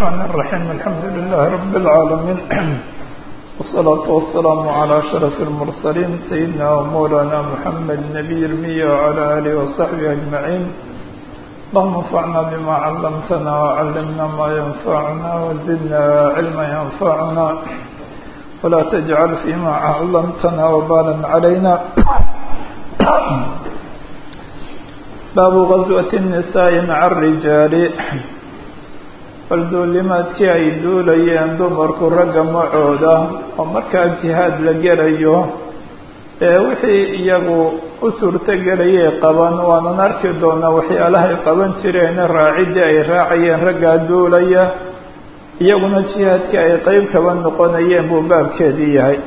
الرحمن الرحيم الحمد لله رب العالمين والصلاة والسلام على أشرف المرسلين سيدنا ومولانا محمد نبي المية وعلى آله وصحبه أجمعين اللهم انفعنا بما علمتنا وعلمنا ما ينفعنا وزدنا علما ينفعنا ولا تجعل فيما علمتنا وبالا علينا باب غزوة النساء مع الرجال balduulimaadkii ay duulayeen dumarku ragga macooda oo markaa jihaad la gelayo ee wixii iyagu u suurtogelayay qaban waanan arki doonaa waxyaalahay qaban jireen raaciddii ay raacayeen raggaa duulaya iyaguna jihaadkii ay qeyb kaba noqonayeen buu baabkeedii yahay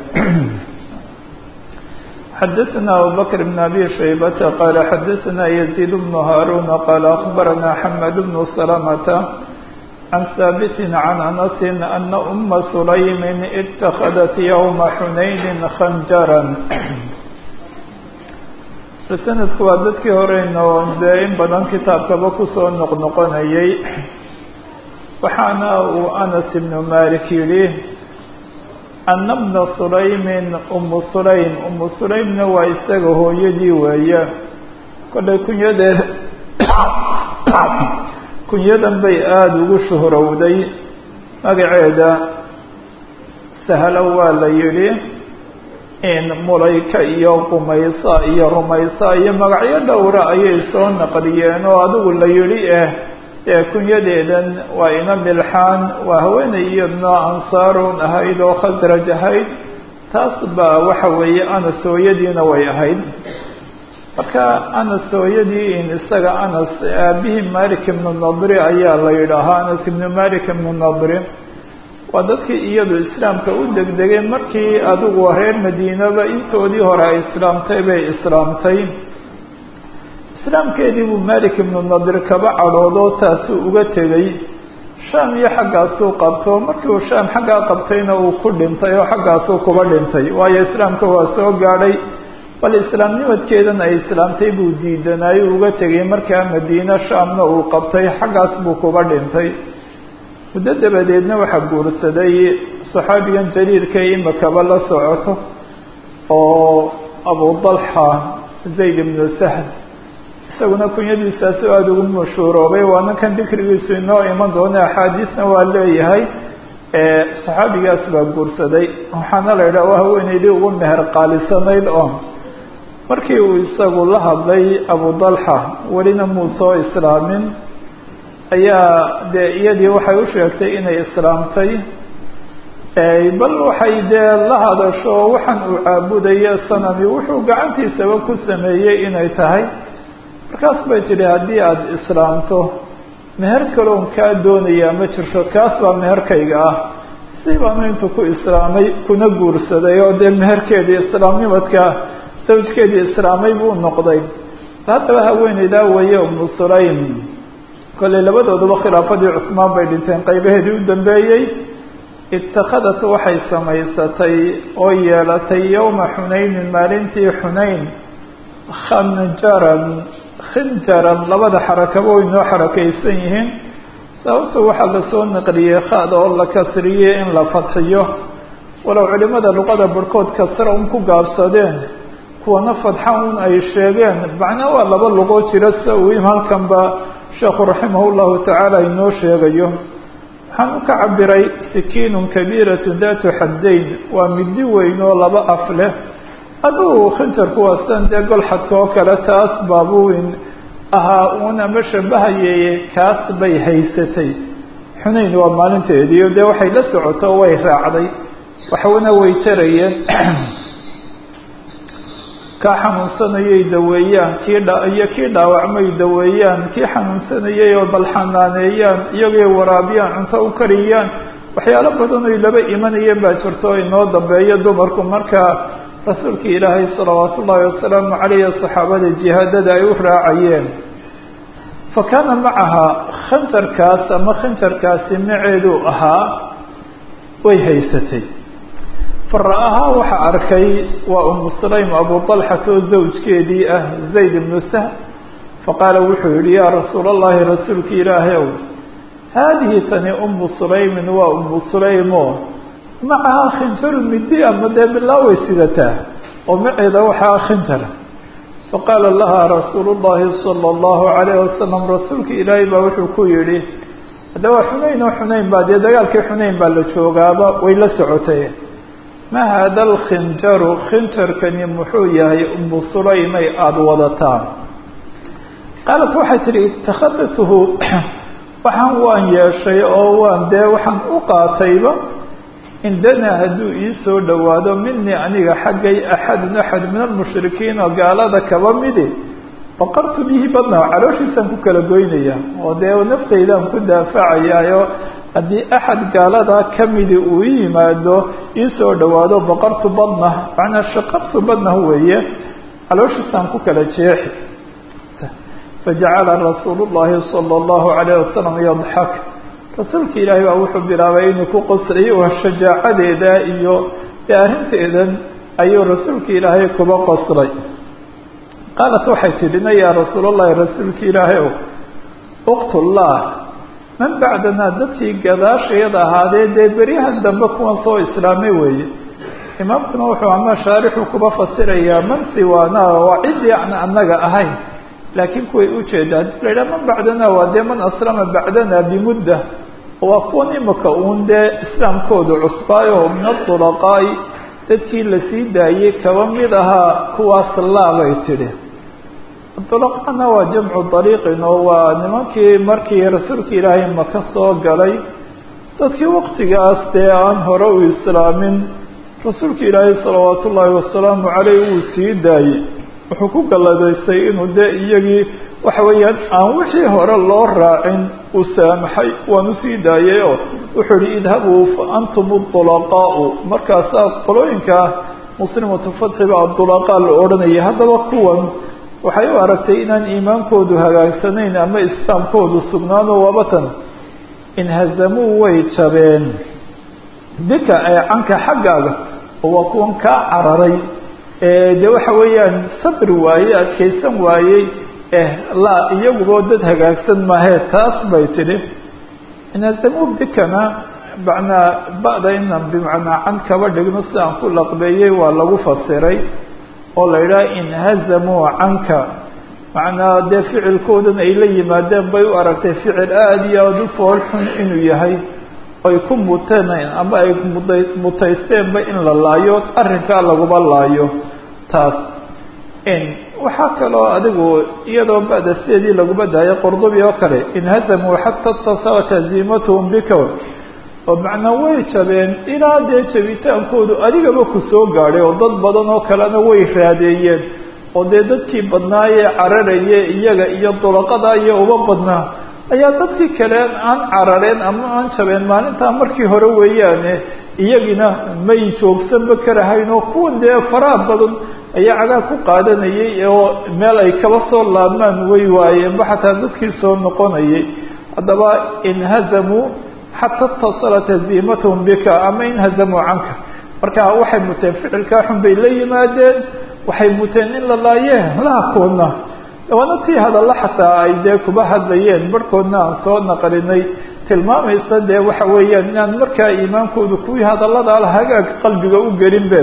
xadaثna abubakr bn abi shaybata qaala xadaثna yaziid bnu haaruna qaala akbarana xamed bnu salamata عن ثابت عن أنس أن أم سليم اتخذت يوم حنين خنجرا sanadku waa dadkii horeyno dee in badan kitaabkaba kusoo noqnoqonayay waxaana uu anas ibnu malik yidhi ana bna sulaymin umu sulaym umu sulaymna waa isaga hooyadii weeye kollay kunyadeed kunyadan bay aada ugu shuhrowday magaceeda sahlo waa la yidhi in mulayka iyo qumaysa iyo rumaysa iyo magacyo dhowra ayay soo naqliyeen oo adigu la yidhi eh ee kunyadeedan waa ina milxaan waa haweenay iyadna ansaarun ahayd oo khasraj ahayd taas baa waxa weeye anas hooyadiina way ahayd marka anas hooyadii in isaga anas aabihii malik ibnu nadri ayaa la yidhaahaa anas ibnu malik ibnu nadri waa dadkii iyadu islaamka u degdegay markii adigu reer madiinaba intoodii hore ay islaamtay bay islaamtay islaamkeedii buu malik ibnu nadri kaba cadhoodoo taasuu uga tegay shaam iyo xaggaasuu qabto markii uu shaam xaggaa qabtayna uu ku dhintay oo xaggaasuu kuba dhintay waayo islaamka waa soo gaadhay bal islaamnimadkeedan ay islaamtay buu diidanaayo uga tegay markaa madiine shaamna uu qabtay xaggaas buu kuba dhintay muddo dabadeedna waxaa guursaday saxaabigan jaliilka imakaba la socoto oo abu dalxa zayd ibnu sahl isaguna kunyadiisaasu aada ugu mashhuuroobay waana kan dikrigiisu inoo iman doona axaadiisna waa leeyahay saxaabigaas baa guursaday waxaana la yidhaha waa haweeneydii ugu meher qaalisanayd oo markii uu isagu la hadlay abu dalxa welina muu soo islaamin ayaa dee iyadii waxay u sheegtay inay islaamtay bal waxay dee la hadasho waxaan uu caabudayo sanami wuxuu gacantiisaba ku sameeyey inay tahay markaas bay tidhi haddii aada islaamto meher kaloon kaa doonayaa ma jirto kaas baa meherkayga ah si baanu intuu ku islaamay kuna guursaday oo dee meherkeedii islaamnimadka zawjkeedii islaamay buu noqday haddaba haweeneydaa weeye umu sulaym kollay labadooduba khilaafadii cusmaan bay dhinteen qaybaheedii u dambeeyey itakhadat waxay samaysatay oo yeelatay yowma xunaynin maalintii xunayn khanjaran khinjaran labada xarakaba way noo xarakaysan yihiin sababtu waxaa lasoo naqliyey khada oo la kasriyey in la fadxiyo walow culimada luqada barhkood kasra un ku gaabsadeen kuwana fadxa un ay sheegeen macnaa waa laba luqoo jira sida uu halkanba sheekhu raximah llahu tacaala inoo sheegayo waxaan u ka cabiray sikiinun kabiiratu datu xaddayn waa midi weyn oo laba af leh adugu khinjarku waa sidan dee golxadka oo kale taas baabuwin ahaa uun ama shabahayeeye kaas bay haysatay xunayn waa maalinteediio dee waxay la socoto way raacday waxwana way tarayeen kaa xanuunsanayay daweeyaan kii dha iyo kii dhaawacmay daweeyaan kii xanuunsanayay oo bal xanaaneeyaan iyagay waraabiyaan cunto u kariyaan waxyaalo badan oy laba imanayeen baa jirto inoo dambeeyo dumarku markaa rasuulkii ilaahay salawaatu ullaahi wasalaamu caleyh saxaabada jihaadada ay u raacayeen fa kaana macaha khanjarkaas ama khanjarkaasi maceedu ahaa way haysatay fara-ahaa waxaa arkay waa umu sulaym abu dalxata oo zawjkeedii ah zayd ibnu sahl faqaala wuxuu yihi yaa rasuul allahi rasuulka ilaahay ow haadihi tani umu sulaymin waa umu sulaymo macahaa khinjaru midi ama dee bilaaway sidataa oo maceeda waxaa khinjar faqaala laha rasuulu llahi sala allahu calayhi wasalam rasuulka ilaahay baa wuxuu ku yihi hadda waa xunayn oo xunayn baa dee dagaalkii xunayn baa la joogaaba way la socotay ma hada alkhinjaru khinjarkani muxuu yahay umu sulaymay aada wadataan qaalat waxay tidhi ittakhadatuhu waxaan waan yeeshay oo waan dee waxaan u qaatayba indana hadduu ii soo dhowaado minii aniga xaggay axadun axad min almushrikiin oo gaalada kaba midi baqartu bihi badna calooshiisaan ku kala goynaya oo dee naftaydaan ku daafacayaayo haddii axad gaalada ka midi uu i yimaado ii soo dhowaado baqartu badna macnaa shaqabtu badna weeye calooshiisaan ku kala jeexi fajacala rasuulu llahi sala allahu calayh wasalam yadxak rasuulka ilaahay baa wuxuu bilaabay inuu ku qosliyo oo shajaacadeeda iyo dee arrinteedan ayuu rasuulka ilaahay kuba qoslay qaalat waxay tidhi na yaa rasuulallahi rasuulka ilaahay ow uqtullah man bacdanaa dadkii gadaashayada ahaadee dee beryahan dambe kuwan soo islaamay weeye imaamkuna wuxuu ama shaarixu kuba fasirayaa man siwaana waa ciddii aan annaga ahayn laakiin kuway ujeedaa hadii la yidhaha man bacdana waa dee man aslama bacdana bimudda waa kuwan imika uun dee islaamkoodu cusbaayo min adulaqaa'i dadkii lasii daayey kaba mid ahaa kuwaas laabay tidhi adulaqaana waa jamcu dariiqin oo waa nimankii markii rasuulka ilaahay maka soo galay dadkii waktigaas dee aan hore u islaamin rasuulka ilaahay salawaatu ullaahi wasalaamu caleyh wuu sii daayey wuxuu ku galladaystay inuu dee iyagii waxa weeyaan aan wixii hore loo raacin uu saamaxay waanu sii daayay oo wuxuu yihi idhabuu fa antum adulaqaau markaasaa qolooyinka muslimatu fatxi baa adulaqaa la odhanayay haddaba kuwan waxay u aragtay inaan iimaankoodu hagaagsanayn ama islaamkoodu sugnaano wabatan inhazamuu way jabeen bika ee canka xaggaaga oo waa kuwan kaa cararay de waxa weeyaan sabri waaye adkaysan waayey eh laa iyaguba dad hagaagsan maahee taas bay tidhi inhazamu bikana macnaa ba'da inan bimacnaa can kaba dhigno si aan ku laqbeeyey waa lagu fasiray oo la yidhaha inhazamuu canka macnaa dee ficilkoodan ay la yimaadeen bay u aragtay ficil aada iyo aada u fool xun inuu yahay ay ku muteen ama ay muda mutaysteenba in la laayo arrinkaa laguma laayo taas waxaa kaloo adigu iyadoo ba'da sideedii laguma daayo qordubi oo kale inhazamuu xata tasalat haziimatuhum bika oo macnaa way jabeen ilaa dee jabitaankoodu adigaba ku soo gaadhay oo dad badan oo kalena way raadeeyeen oo dee dadkii badnaayee cararaye iyaga iyo dulaqada iyo uba badnaa ayaa dadkii kale aan carareen ama aan jabeen maalintaa markii hore weeyaane iyagina may joogsanba karahayn oo kuwan dee faraha badan ayaa cagaag ku qaadanayay oo meel ay kaba soo laabmaan way waayeenba xataa dadkii soo noqonayay haddaba inhazamuu xata itasalat haziimatuhum bika ama inhazamuu canka marka waxay muteen ficilkaa xun bay la yimaadeen waxay muteen in la laayee laha koodna waana tii hadalla xataa ay dee kuba hadlayeen barhkoodna aan soo naqlinay tilmaamaysa dee waxa weeyaan inaan markaa iimaankoodu kuwii hadallada la hagaag qalbiga u gelin be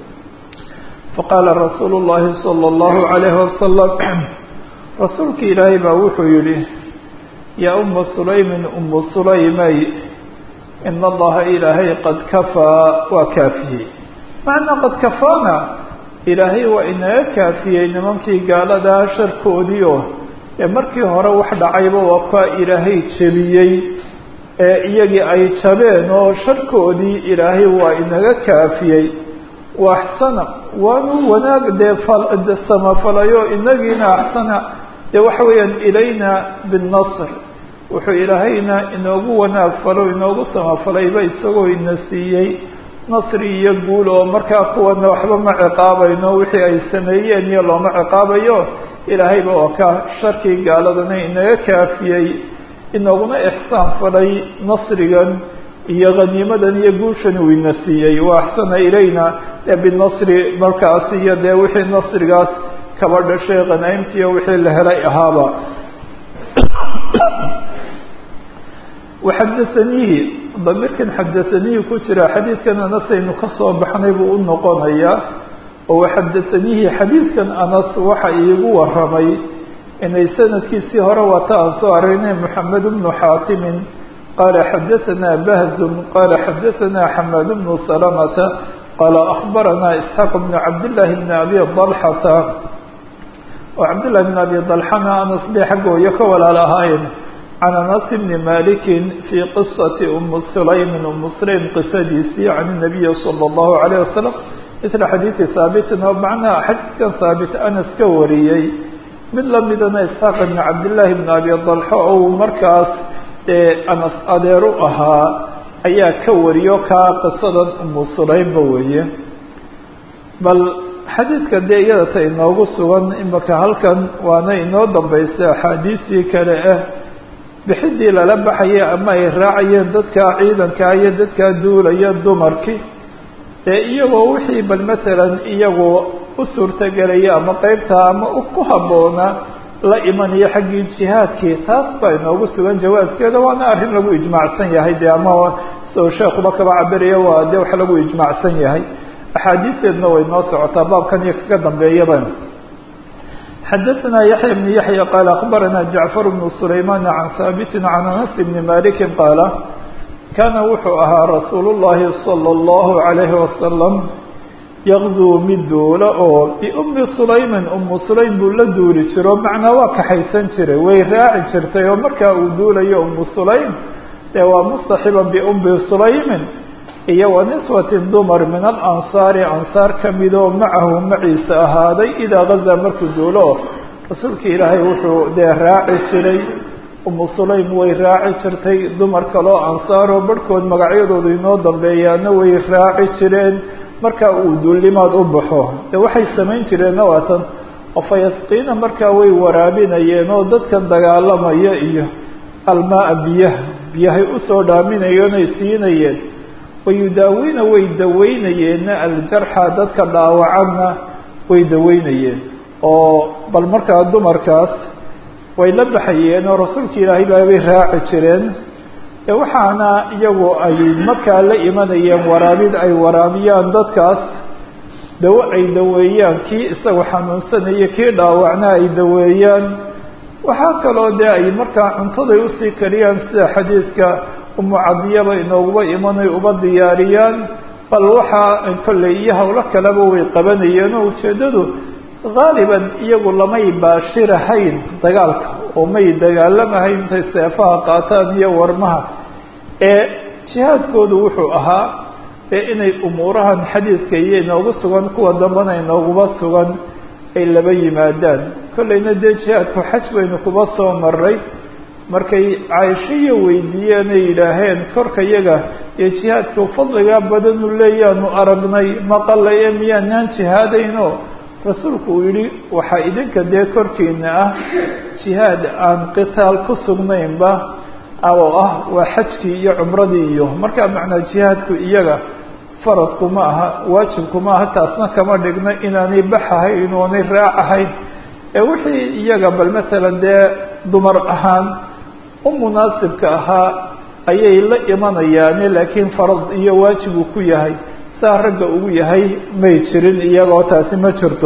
faqaala rasuulu llahi sala allahu calayhi wasalam rasuulki ilaahay baa wuxuu yihi yaa uma sulaymin umu sulaymay ina allaha ilaahay qad kafaa waa kaafiyey macnaa qad kafaana ilaahay waa inaga kaafiyey nimankii gaaladaa sharkoodii oo ee markii hore wax dhacayba waa kuwa ilaahay jebiyey ee iyagii ay jabeen oo sharkoodii ilaahay waa inaga kaafiyey wa axsana waanu wanaag dee samafalayo inagiina axsana dee waxa weeyaan ilayna binnasr wuxuu ilaahayna inoogu wanaag falo inoogu samafalayba isagoo ina siiyey nasri iyo guul oo markaa kuwana waxba ma ciqaabayno wixii ay sameeyeen iyo looma ciqaabayo ilaahayba waa ka sharkii gaaladana inaga kaafiyey inooguna ixsaan falay nasrigan iyo haniimadan iyo guushan uu ina siiyey wa axsana ilayna ee binasri markaas iyo dee wixii nasrigaas kaba dhashay khanaimtiiyo wixii la helay ahaaba waxadahaniihi damiirkan xadahaniihi ku jira xadiidkan anas aynu ka soo baxnay buu u noqonayaa oo waxadahaniihi xadiidkan anas waxa iigu waramay inay sanadkiisii hore wata aan soo aragnay moxamed bnu xaatimin qaala xadahanaa bahzun qaala xadahanaa xamaad bnu salamata qaala akhbaranaa isxaaq bnu cabdillaahi bni abi dalxata oo cabdillahi bn abi dalxana anas bay xaggooyo ka walaal ahaayeen can anas bni malikin fii qisati umi sulaymin umu sulaym qisadiisii can nabiyi sala allahu alayh wasalam misla xadiidi haabitin oo macnaha xadiidkan haabit anas ka wariyey mid lamidana isxaaq ibni cabdillaahi bni abi dalxo ou markaas anas adeer u ahaa ayaa ka wariyo kaa qisadan umu sulaymba weeye bal xadiidka dee iyada ta inoogu sugan imaka halkan waana inoo dambaysa axaadiistii kale ah bixidii lala baxaya ama ay raacayeen dadkaa ciidankaa iyo dadkaa duulaya dumarkii ee iyagoo wixii bal matalan iyagoo u suurtagelaya ama qeybtaa ama ku habboona la imanayo xaggii jihaadkii taas baa inoogu sugan jawaaskeeda waana arrin lagu ijmaacsan yahay dee ama soo sheekuba kaba cabiraya waa dee wax lagu ijmaacsan yahay axaadiisteedna way noo socotaa baabkan iyo kaga dambeeyaba xadaثna yaحya بن yaحya qaal akbarana jacfar bnu sulayman can haabiti can anas bni maliki qaala kaana wuxuu ahaa rasuul الlahi salى الlahu عalayhi wasalam yaqduu mid duula oo biumi sulaymin umu sulaym buu la duuli jiro macnaa waa kaxaysan jiray way raaci jirtay oo markaa uu duulayo umu sulaym dee waa mustaxiba biumi sulaymin iyo wa niswatin dumar min alansaari ansaar ka midoo macahu maciisa ahaaday idaa gazaa markuu duulo rasuulka ilaahay wuxuu dee raaci jiray umu sulaym way raaci jirtay dumar kaloo ansaaroo barhkood magacyadoodu inoo dambeeyaana way raaci jireen markaa uu duullimaad u baxo dee waxay samayn jireenna waatan oo fayasqiina markaa way waraabinayeen oo dadkan dagaalamaya iyo almaa biyaha biyahay usoo dhaaminayeen ay siinayeen wayudaawiina way daweynayeenna aljarxa dadka dhaawacanna way daweynayeen oo bal markaa dumarkaas way la baxayeen oo rasuulka ilaahay baa bay raaci jireen waxaana iyagu ay markaa la imanayeen waraabid ay waraabiyaan dadkaas dawo ay daweeyaan kii isagu xanuunsanaya kii dhaawacna ay daweeyaan waxaa kaloo dee ay markaa cuntaday usii kariyaan sida xadiidka umu cadiyaba inooguba imanay uba diyaariyaan bal waxaa kolley iyo howlo kaleba way qabanayeen oo ujeeddadu haaliban iyagu lamay baashirahayn dagaalka oo may dagaalamahayn intay seefaha qaataan iyo warmaha ee jihaadkoodu wuxuu ahaa ee inay umuurahan xadiidka iyo inoogu sugan kuwa dambana inooguba sugan ay laba yimaadaan kolleyna dee jihaadku xaj baynu kuba soo maray markay caaishiya weydiiyeen ay yidhaaheen korka yaga iyo jihaadku fadligaa badanu leeyaanu aragnay maqalay ee miyaanaan jihaadayno rasuulku uu yihi waxaa idinka dee korkiina ah jihaad aan qitaal ku sugnaynba oo ah waa xajkii iyo cumradii iyo markaa macnaa jihaadku iyaga faradku ma aha waajibku ma aha taasna kama dhigna inaanay baxahayn oonay raacahayn ee wixii iyaga bal matalan dee dumar ahaan u munaasibka ahaa ayay la imanayaane laakiin farad iyo waajib uu ku yahay saa ragga ugu yahay may jirin iyagoo taasi ma jirto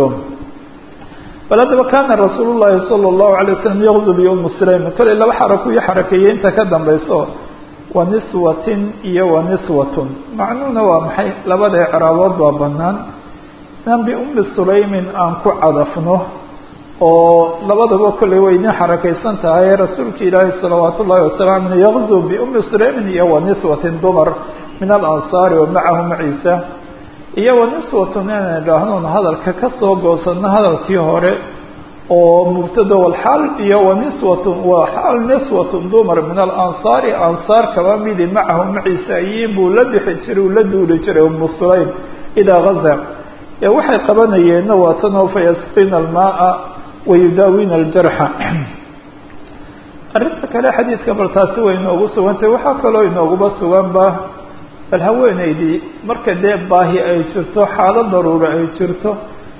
bal haddaba kaana rasuul llahi sala allahu alay wasalam yaqdu biumi sulaym kale laba xaraku iyo xarakeeye inta ka dambayso wa niswatin iyo wa niswatun macnuhuna waa maxay labada icraabood baa banaan inaan biumi sulaymin aan ku cadafno oo labadaba kolley way idin xarakaysan tahay rasuulka ilaahi salawaat ullahi wasalam aleyh yaqzu biumi sulaymin iyo wa niswatin dumar min alansaari wa macahu maciisa iyo wa niswatun inaan idhaahnoon hadalka kasoo goosano hadalkii hore oo mubtada walxaal iyo wa niswatun waa xaal niswatun dumar min alansaari ansaar kaba midi macahu maciisa ayiin buu la bixi jiray uu la duuli jiray umu sulaym idaa gaza ee waxay qabanayeenna waa tanoo fayasqina almaaa wayudaawina aljarxa arrinta kale xadiidka bal taasi way inoogu sugantay waxaa kaloo inooguba suganba bal haweeneydii marka dee baahi ay jirto xaalad daruura ay jirto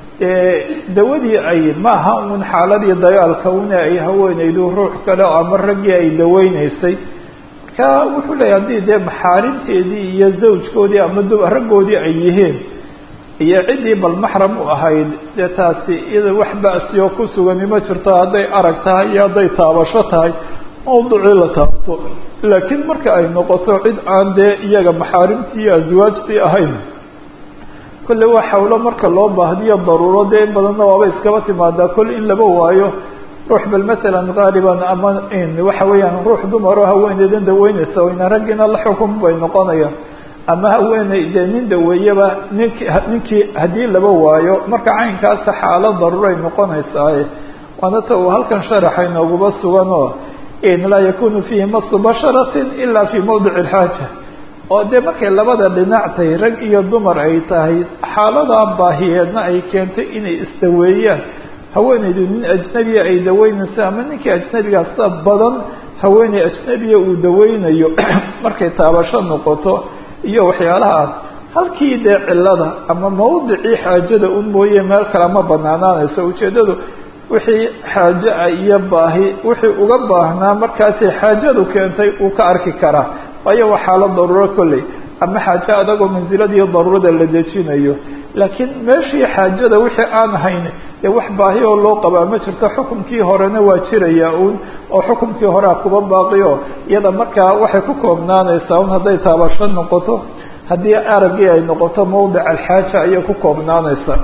dawadii ay maaha un xaaladii dagaalka una ay haweeneydu ruux kale ama raggii ay daweyneysay marka wuxuu leeyahy haddii dee maxaarimteedii iyo zawjkoodii ama d raggoodii ay yihiin iyo ciddii bal maxram u ahayd dee taasi iyada wax ba'siyo ku sugani ma jirto hadday arag tahay iyo hadday taabasho tahay mawducii la taabto laakiin marka ay noqoto cid aan dee iyaga maxaarimtii iyo aswaajtii ahayn kolle waa xawlo marka loo baahdiyo daruuro dee in badanna waaba iskaba timaadaa kol in laba waayo ruux bal matalan qaaliban ama waxa weeyaan ruux dumaro haweeneydan daweyneysa wayna raggiina la xukun bay noqonayaan ama haweeney dee nin daweeyaba nink ninkii haddii laba waayo marka caynkaasa xaalo daruuray noqonaysaaye waana ta uu halkan sharaxa inooguba sugan oo laa yakunu fiihi masu basharatin ila fi mawdici alxaaja oo dee markay labada dhinac tahay rag iyo dumar ay tahay xaaladaa baahiyeedna ay keentay inay isdaweeyaan haweeneydu nin ajnabiya ay daweynayso ama ninkii ajnabigaa sida badan haweeney ajnabiya uu daweynayo markay taabasho noqoto iyo waxyaalahaas halkii dee cilada ama mawdicii xaajada un mooye meel kale ma banaanaanayso ujeeddadu wixii xaajo ah iyo baahi wixii uga baahnaa markaasay xaajadu keentay uu ka arki karaa waayo waa xaalad daruuro kolley ama xaajo adagoo mansiladiiyo daruurada la dejinayo laakiin meeshii xaajada wixii aan ahayn dee wax baahi oo loo qabaa ma jirto xukumkii horena waa jiraya uun oo xukumkii horea kuba baaqiyo iyada markaa waxay ku koobnaanaysaa un hadday taabasho noqoto haddii araggii ay noqoto mawdic alxaaja ayay ku koobnaanaysaa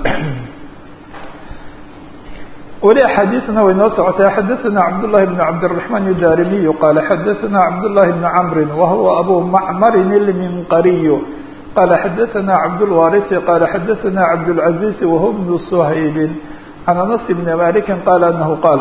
weli axaadiisna way noo socotay xadaثna cabdالlahi بn cabdالرaحman الdarimiy qala xadaثna cabdالlahi بn cmri wahuwa abu macmarin اlminqariy qala xadaثna cabdالwariثi qala xadaثna cabdالcaزiز wahuwa bn shaybi can anas bn maliki qala anahu qaal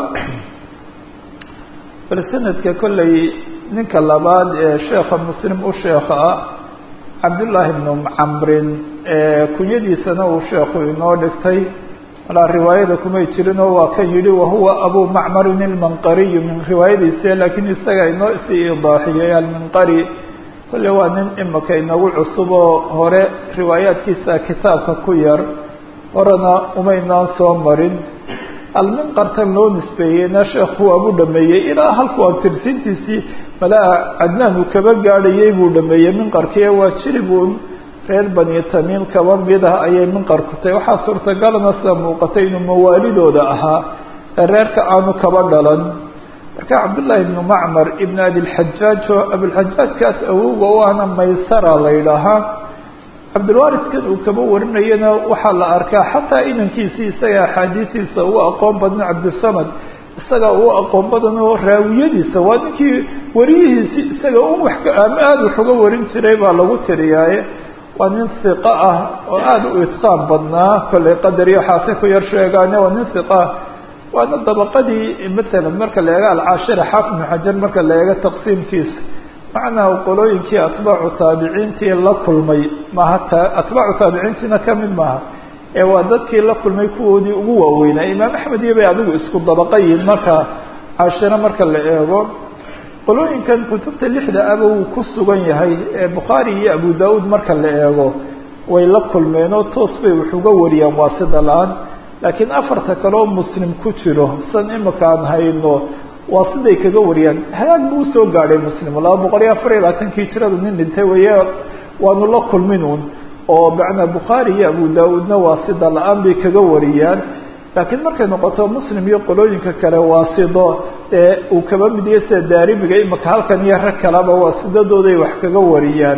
bal sanadka kolley ninka labaad ee sheekha muslim u sheekha ah cabdالlahi bn camrin kunyadiisana uu sheekhu inoo dhigtay walaa riwaayada kumay jirinoo waa kan yihi wahuwa abu macmarin ilmanqariy min riwaayadiisa laakiin isaga inoo sii idaaxiyey alminqari kolle waa nin imika inagu cusub oo hore riwaayaadkiisa kitaabka ku yar horena umaynaan soo marin alminqartan loo nisbeeyeyna sheekhu waabu dhameeyey ilaa halku abtirsintiisii malaa cadnaan uu kaba gaadhayey buu dhameeyey minqarkii waa jiribuun reer bani tamiim kaba mid ah ayay minqarku tahay waxaa suurtagalana sida muuqatay inuu mawaalidooda ahaa ee reerka aanu kaba dhalan marka cabdullaahi ibnu macmar ibn abilxajaaj oo abilxajaajkaas awowga u ahna maysara la yidhaahaa cabdilwariskan uu kaba warinayana waxaa la arkaa xataa inankiisii isaga axaadiistiisa ugu aqoon badna cabdisamad isaga ugu aqoon badan oo raawiyadiisa waa ninkii wariyihiisi isaga un wax ama aada wax uga warin jiray baa lagu tiriyaaye waa nin hiqo ah oo aada u itqaan badnaa kollay qadar iyo waxaasay ku yar sheegaane waa nin hiqa ah waana dabaqadii matalan marka la eego alcaashira xaafid ibnu xajar marka la eego taqsiimkiisa macnaa qolooyinkii atbaacu taabiciintii la kulmay maaha ta atbaacu taabiciintiina kamid maaha ee waa dadkii la kulmay kuwoodii ugu waaweynaa imaam axmed iyo bay adigu isku dabaqa yihin marka caashiro marka la eego qolooyinkan kutubta lixda aba wuu ku sugan yahay ee bukhaari iyo abu da-uud marka la eego way la kulmeen oo toos bay wax uga wariyaan waa sida la-aan laakiin afarta kale oo muslim ku jiro san imika aan hayno waa siday kaga wariyaan hagaag buu usoo gaadhay muslim laba boqol iyo afar iyo labaatankii jiradu nin dhintay weeye waanu la kulmin un oo macnaa bukhaari iyo abu da-uudna waa sida la-aan bay kaga wariyaan laakiin markay noqoto muslim iyo qolooyinka kale waa sido ee uu kaba midiyo sida daarimiga imika halkan iyo rag kaleba waa sidadooday wax kaga wariyaan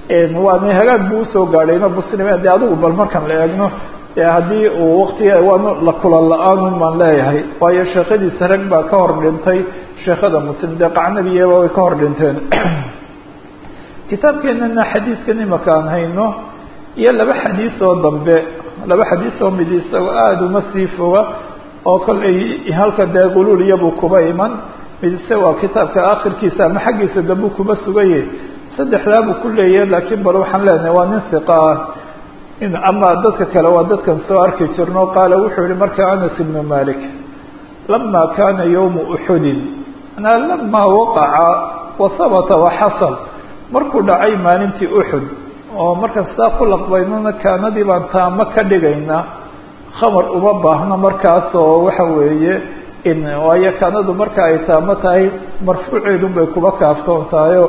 waana hagaag buu usoo gaadhayno muslim de adigu bal markan la eegno haddii uu waktiga waanu la kulan la-aan baan leeyahay waayo sheekadiisa rag baa ka hor dhintay sheekada muslim dee qacnabiyaba way ka hor dhinteen kitaabkeenana xadiiskan imika aan hayno iyo laba xadiis oo dambe laba xadiis oo mid isagoo aada uma sii foga oo kollay halka dee quluul iyabuu kuba iman mid ise waa kitaabka akhirkiisa ama xaggiisa dambuu kuba sugaye saddexdaabuu ku leeyahay laakiin bal waxaan leenahay waa nin hiqa ah in ama dadka kale waa dadkan soo arki jirno qaala wuxuu yihi marka anas ibnu malik lama kana yowmu uxudin manaa lamaa waqaca wa habata waxasal markuu dhacay maalintii uxud oo marka sidaa ku laqbaynona kaanadii baan taamo ka dhigaynaa khamar uma baahno markaas oo waxa weeye waayo kaanadu marka ay taamo tahay marfuuceedun bay kuba kaaftoon tahayo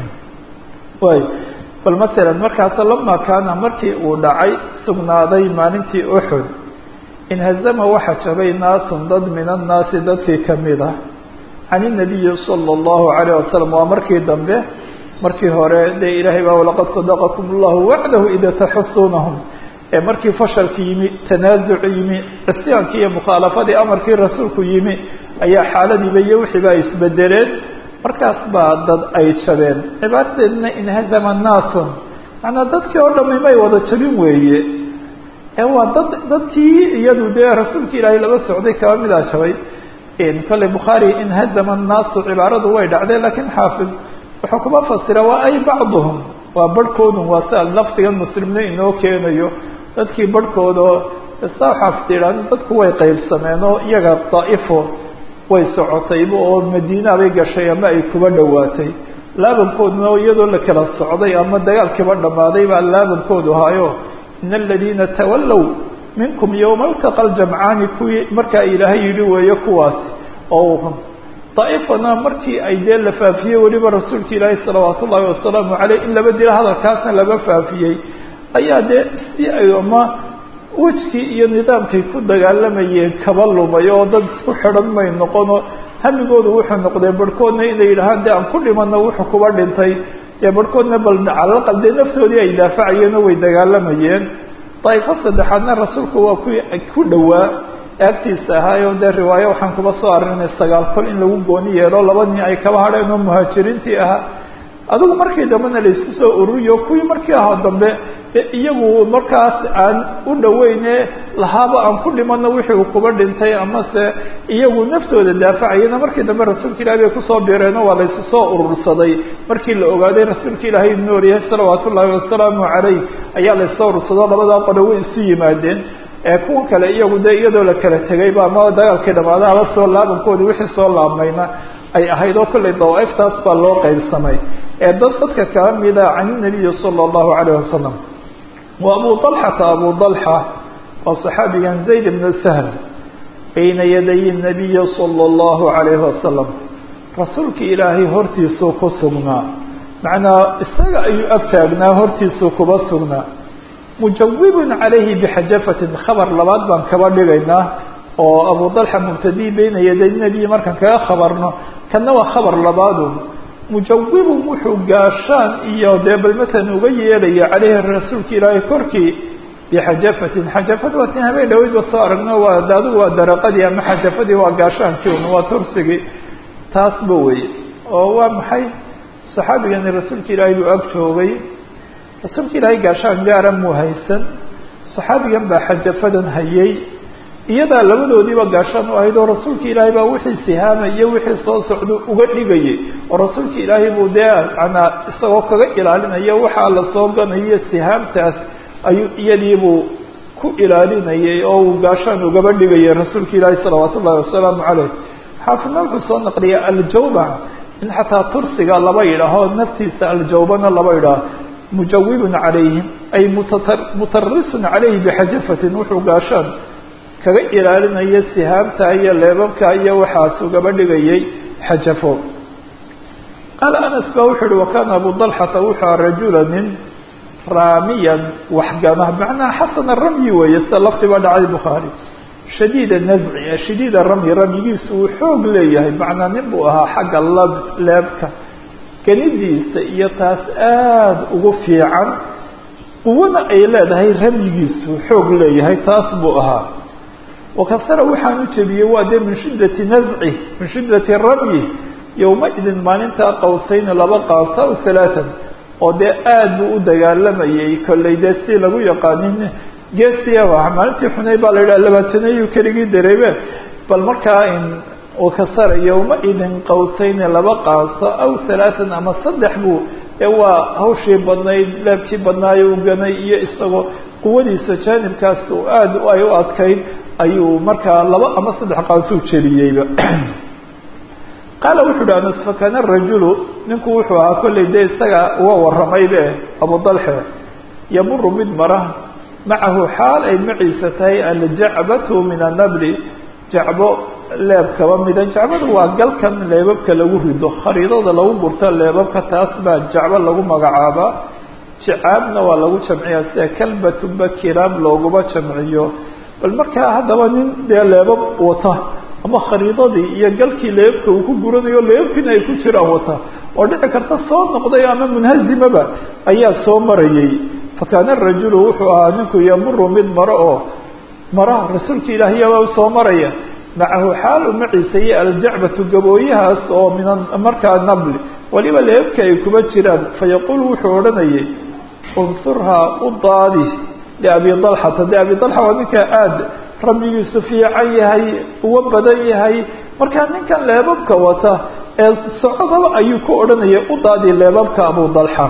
way bal masalan markaas lama kaana markii uu dhacay sugnaaday maalintii uxud inhazama waxa jabay naasun dad min annaasi dadkii kamid ah can inabiyi sala allahu calayh wasalam waa markii dambe markii hore dee ilaahay baa walaqad sadaqakum allahu wacdahu ida taxusunahum ee markii fashalki yimi tanaasuci yimi cisyaankii iyo mukhaalafadii amarkii rasuulku yimi ayaa xaaladiiba iyo wixiiba ay isbedeleen markaas baa dad ay jabeen cibaadadeedna inhazama naasun macnaa dadkii oo dhami may wada jabin weeye ee waa dad dadkii iyadu dee rasuulka ilaahay laba socday kaba midaa jabay kale bukhaari inhazama annaasu cibaaradu way dhacdeen lakiin xaafid wuxuu kuma fasira waa ay bacduhum waa barhkoodun waa sia lafdigan muslimna inoo keenayo dadkii barhkooda ista xaafid yidhahd dadku way qaybsameen oo iyaga daa'ifo way socotayba oo madiina bay gashay ama ay kuba dhowaatay laabankooduna iyadoo la kala socday ama dagaalkiiba dhammaaday baa laabankoodu haayo in aladiina tawallow minkum yowma altaqa ljamcaani kuwii markaa ilaahay yidhi weeye kuwaas oo daa'ifana markii ay dee la faafiyey weliba rasuulka ilaahay salawaatu ullaahi wasalaamu caleyh in laba dilo hadalkaasna laga faafiyey ayaa dee si ay ama wejkii iyo nidaamkay ku dagaalamayeen kaba lumay oo dad isku xidhan may noqono hamigoodu wuxuu noqday barhkoodna inay yidhahaan dee aan ku dhimano wuxuu kuba dhintay dee barhkoodna bal calalaqal dee naftoodii ay daafacayeen oo way dagaalamayeen daa'ifo saddexaadna rasuulku waa kuwii ku dhowaa agtiisa ahaayo dee riwaayo waxaan kuba soo arinay sagaal kol in lagu gooni yeelo laba nin ay kaba hadheen oo muhaajiriintii ahaa adigu markii dambena laisku soo ururiyo kuwii markii aho dambe iyagu markaas aan u dhaweyne lahaaba aan ku dhimano wixii uu kuba dhintay amase iyagu naftooda daafacayana markii dambe rasuulka ilahi bay kusoo bireeno waa laysu soo urursaday markii la ogaaday rasuulka ilaahay inuu oryahay salawaatu ullaahi wasalaamu calayh ayaa laysoo urursado labadaa qolo way isu yimaadeen kuwan kale iyagu dee iyadoo la kala tegayba ama dagaalkii dhamaada hala soo laabankoodi wixii soo laabmayna ay ahayd oo kollay dawaaiftaas baa loo qaybsamay ee dad dadka kala mida can inabiyi sala allahu calayh wasalam wa abu dalxata abu dalxa waa saxaabigan zayd ibnu sahl bayna yaday nabiyi sala allahu calayhi wasalam rasuulka ilaahay hortiisuu ku sugnaa macnaa isaga ayuu ag taagnaa hortiisuu kuba sugnaa mujawibun calayhi bixajafatin khabar labaad baan kaba dhigaynaa oo abu dalxa mubtadii bayna yaday nebiyi markaan kaga khabarno kanna waa khabar labaadu mujawibun wuxuu gaashaan iyo dee bal matalan uga yeelaya caleyhi rasuulka ilaahay korkii bixajafatin xajafad waa tin habeen dhaweydba soo aragno waa adigu waa daraqadii ama xajafadii waa gaashaankii un waa tursigii taasba weye oo waa maxay saxaabigani rasuulka ilaahay buu ag joogay rasuulka ilaahay gaashaan gaara muu haysan saxaabigan baa xajafadan hayay iyadaa labadoodiiba gaashaan u ahayd oo rasuulka ilaahay baa wixii sihaama iyo wixii soo socda uga dhigayay oo rasuulka ilaahay buu dee manaa isagoo kaga ilaalinaya waxaa la soo ganayo sihaamtaas ayuu iyadiibuu ku ilaalinayay oo uu gaashaan ugaba dhigayay rasuulka ilaahay salawaatu ullahi wasalaamu caleyh xaafidna wuxuu soo naqliyay aljawba in xataa tursiga laba yidhaaho naftiisa aljawbana laba yidhaaho mujawibun calayhim ay mutarisun calayhi bixajafatin wuxuu gaashaan kaga ilaalinaya sihaamta iyo leebabka iyo waxaas ugaba dhigayay xajafo qaala anas ba wuxuu uhi wakana abu dalxata wuxua rajula nin raamiyan waxgana macnaha xasana ramyi weeye sida lafdiba dhacay bukhaari shadiida nazci shadiida ramyi ramyigiisu uu xoog leeyahay macnaa nin buu ahaa xagga lab leebka ganidiisa iyo taas aada ugu fiican quwana ay leedahay ramyigiisu xoog leeyahay taas buu ahaa wakasara waxaan u jebiyey waa dee min shiddati nazci min shiddati ramyi yowma-idin maalintaa qawsayni laba qaasa aw halaatan oo dee aada buu u dagaalamayay kollay dee si lagu yaqaanin geesiaba maalintii xunay baa la yidhaha labaataneyu keligii dareebe bal markaa in wakasara yowma-idin qawsayni laba qaaso aw halaatan ama saddex buu ee waa hawshii badnayd leebkii badnaayo u ganay iyo isagoo quwadiisa jaanibkaas aada ay u adkayd ayuu markaa laba ama saddex qaasuu jeliyeyba qaala wuxu uhi anas fakana rajulu ninku wuxuu ahaa kollay dee isaga uga waramaybe abu dalxe yamuru mid mara macahu xaal ay maciisa tahay aljacbatu min annabli jacbo leeb kaba mida jacbadu waa galkan leebabka lagu rido khariidada lagu gurto leebabka taas baa jacbo lagu magacaabaa jicaabna waa lagu jamciyaa sida kalbatuba kiraab looguma jamciyo bal markaa haddaba nin dee leebab wata ama khariidadii iyo galkii leebabka uu ku guranayo leebabkiina ay ku jiraan wata oo dhici karta soo noqday ama munhazimaba ayaa soo marayay fakaana rajulu wuxuu ahaa ninku yamuru mid maro oo mara rasuulka ilaahiyaba soo maraya macahu xaal u maciisa iyo aljacbatu gabooyahaas oo min markaa nabli waliba leebka ay kuba jiraan fayaquul wuxuu odhanayay unsurhaa u daadi liabi dalxata de abi dalxa waa ninkaa aada rabbigiisu fiican yahay uga badan yahay markaa ninkan leebabka wata ee socodaba ayuu ku odhanayay u daadi leebabka abu dalxa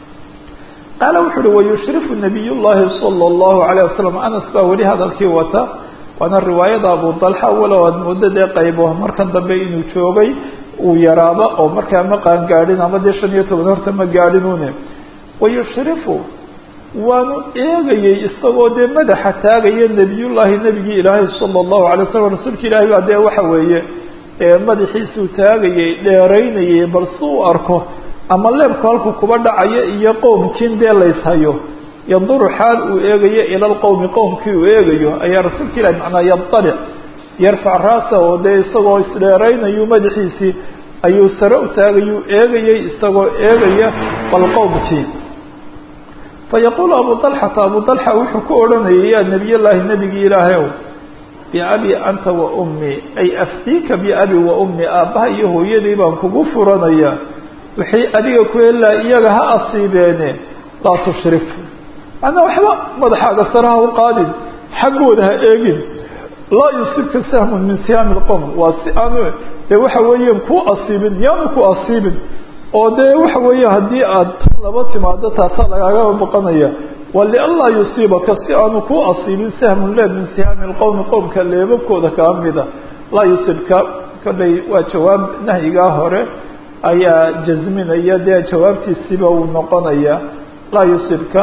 qaala wuxu uhi wayushrifu nabiy llahi sala allahu alayh wasalam anas baa weli hadalkii wata waana riwaayada abu dalxa walow aad muddo dee qaybo markan dambe inuu joogay uu yaraaba oo markaa ma qaan gaadhin ama dee shan iyo toban horta ma gaadhinune wayushrifu waanu eegayey isagoo dee madaxa taagaya nebiyullaahi nebigii ilaahay sala allahu alay wasalam rasuulka ilaahay baa dee waxa weeye madaxiisuu taagayey dheeraynayay bal si u arko ama leebku halku kuba dhacayo iyo qowmkiin dee layshayo yanduru xaal uu eegayo ila lqowmi qowmkii uu eegayo ayaa rasuulka ilahi macnaa yadalic yarfac raasa oo dee isagoo isdheeraynayu madaxiisii ayuu sare u taagayuu eegayey isagoo eegaya bal qowmkii fayaquulu abu dalxata abu dalxa wuxuu ku odhanayay yaa nebiy llaahi nebigii ilaahayow biabi anta wa ummi ay aftiika biabi wa ummi aabbaha iyo hooyadii baan kugu furanaya wixii adiga ku helaa iyaga ha asiibeene laa tushrif macnaa waxba madaxaaga sare ha u qaadin xaggooda ha eegin laa yusibka sahmun min siyaami lqowm waa si aanu dee waxa weeyaan ku asiibin yaanu ku asiibin oo dee waxa weeye haddii aad laba timaado taasaa lagaaga baqanaya wa lianlaa yusiibaka si aanu ku asiibin sahmun leeb min sihaami lqowmi qowmka leebabkooda kaa mida laa yusibka kollay waa jawaab nahyigaa hore ayaa jasminaya dee jawaabtiisiiba uu noqonaya laa yusibka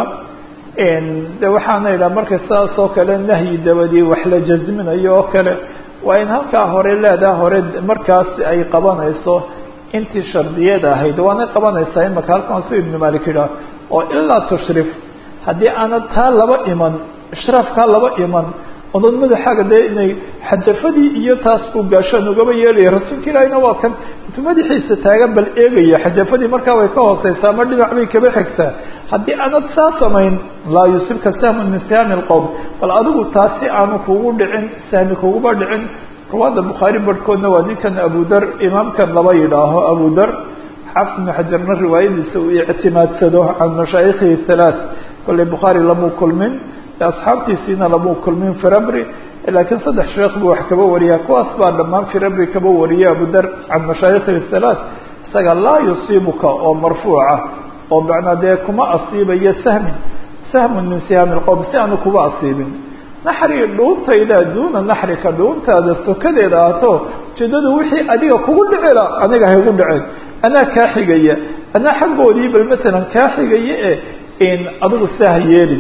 de waxaana idhaha marka saas oo kale nahyi dabadii wax la jasminayo oo kale waa in halkaa hore leedaha hore markaas ay qabanayso intii shardiyad ahayd waanay qabanaysaa imaka halkan su ibnu malik idhaah oo ilaa tushrif haddii aanad taa laba iman ishraafkaa laba iman odan madaxaaga dee inay xajafadii iyo taas buu gaashaan ugaba yeelaya rasuulka ilaahina waa kan intuu madaxiisa taagan bal eegaya xajafadii markaa way ka hooseysaa ama dhinac bay kaba xigtaa haddii aanad saa samayn laa yusibka sahmun min sihaami lqowm bal adigu taasi aanu kugu dhicin sahmi kuguba dhicin ruwaada bukhaari barhkoodna waa ninkan abudar imaamkan laba yidhaaho abudar xaafid ibnu xajarna riwaayadiisa uu ictimaadsado can mashaayikhihi halaath kolley bukhaari lamuu kulmin asxaabtiisiina lamuu kulmin firabri laakiin saddex sheekh buu wax kaba wariyaa kuwaas baa dhammaan firabri kaba wariyay abudar can mashaayikhihi halaath isaga laa yusiibuka oo marfuuca oo macnaa dee kuma asiibayo sahmin sahmun min sihaami lqowm si aanu kuba asiibin naxri dhuuntayda duuna naxrika dhuuntaada sokadeeda ahto ujeedadu wixii adiga kugu dhicila aniga haygu dhicin anaa kaa xigaya anaa xaggoodii bal matalan kaa xigaya e in adigu saa ha yeelin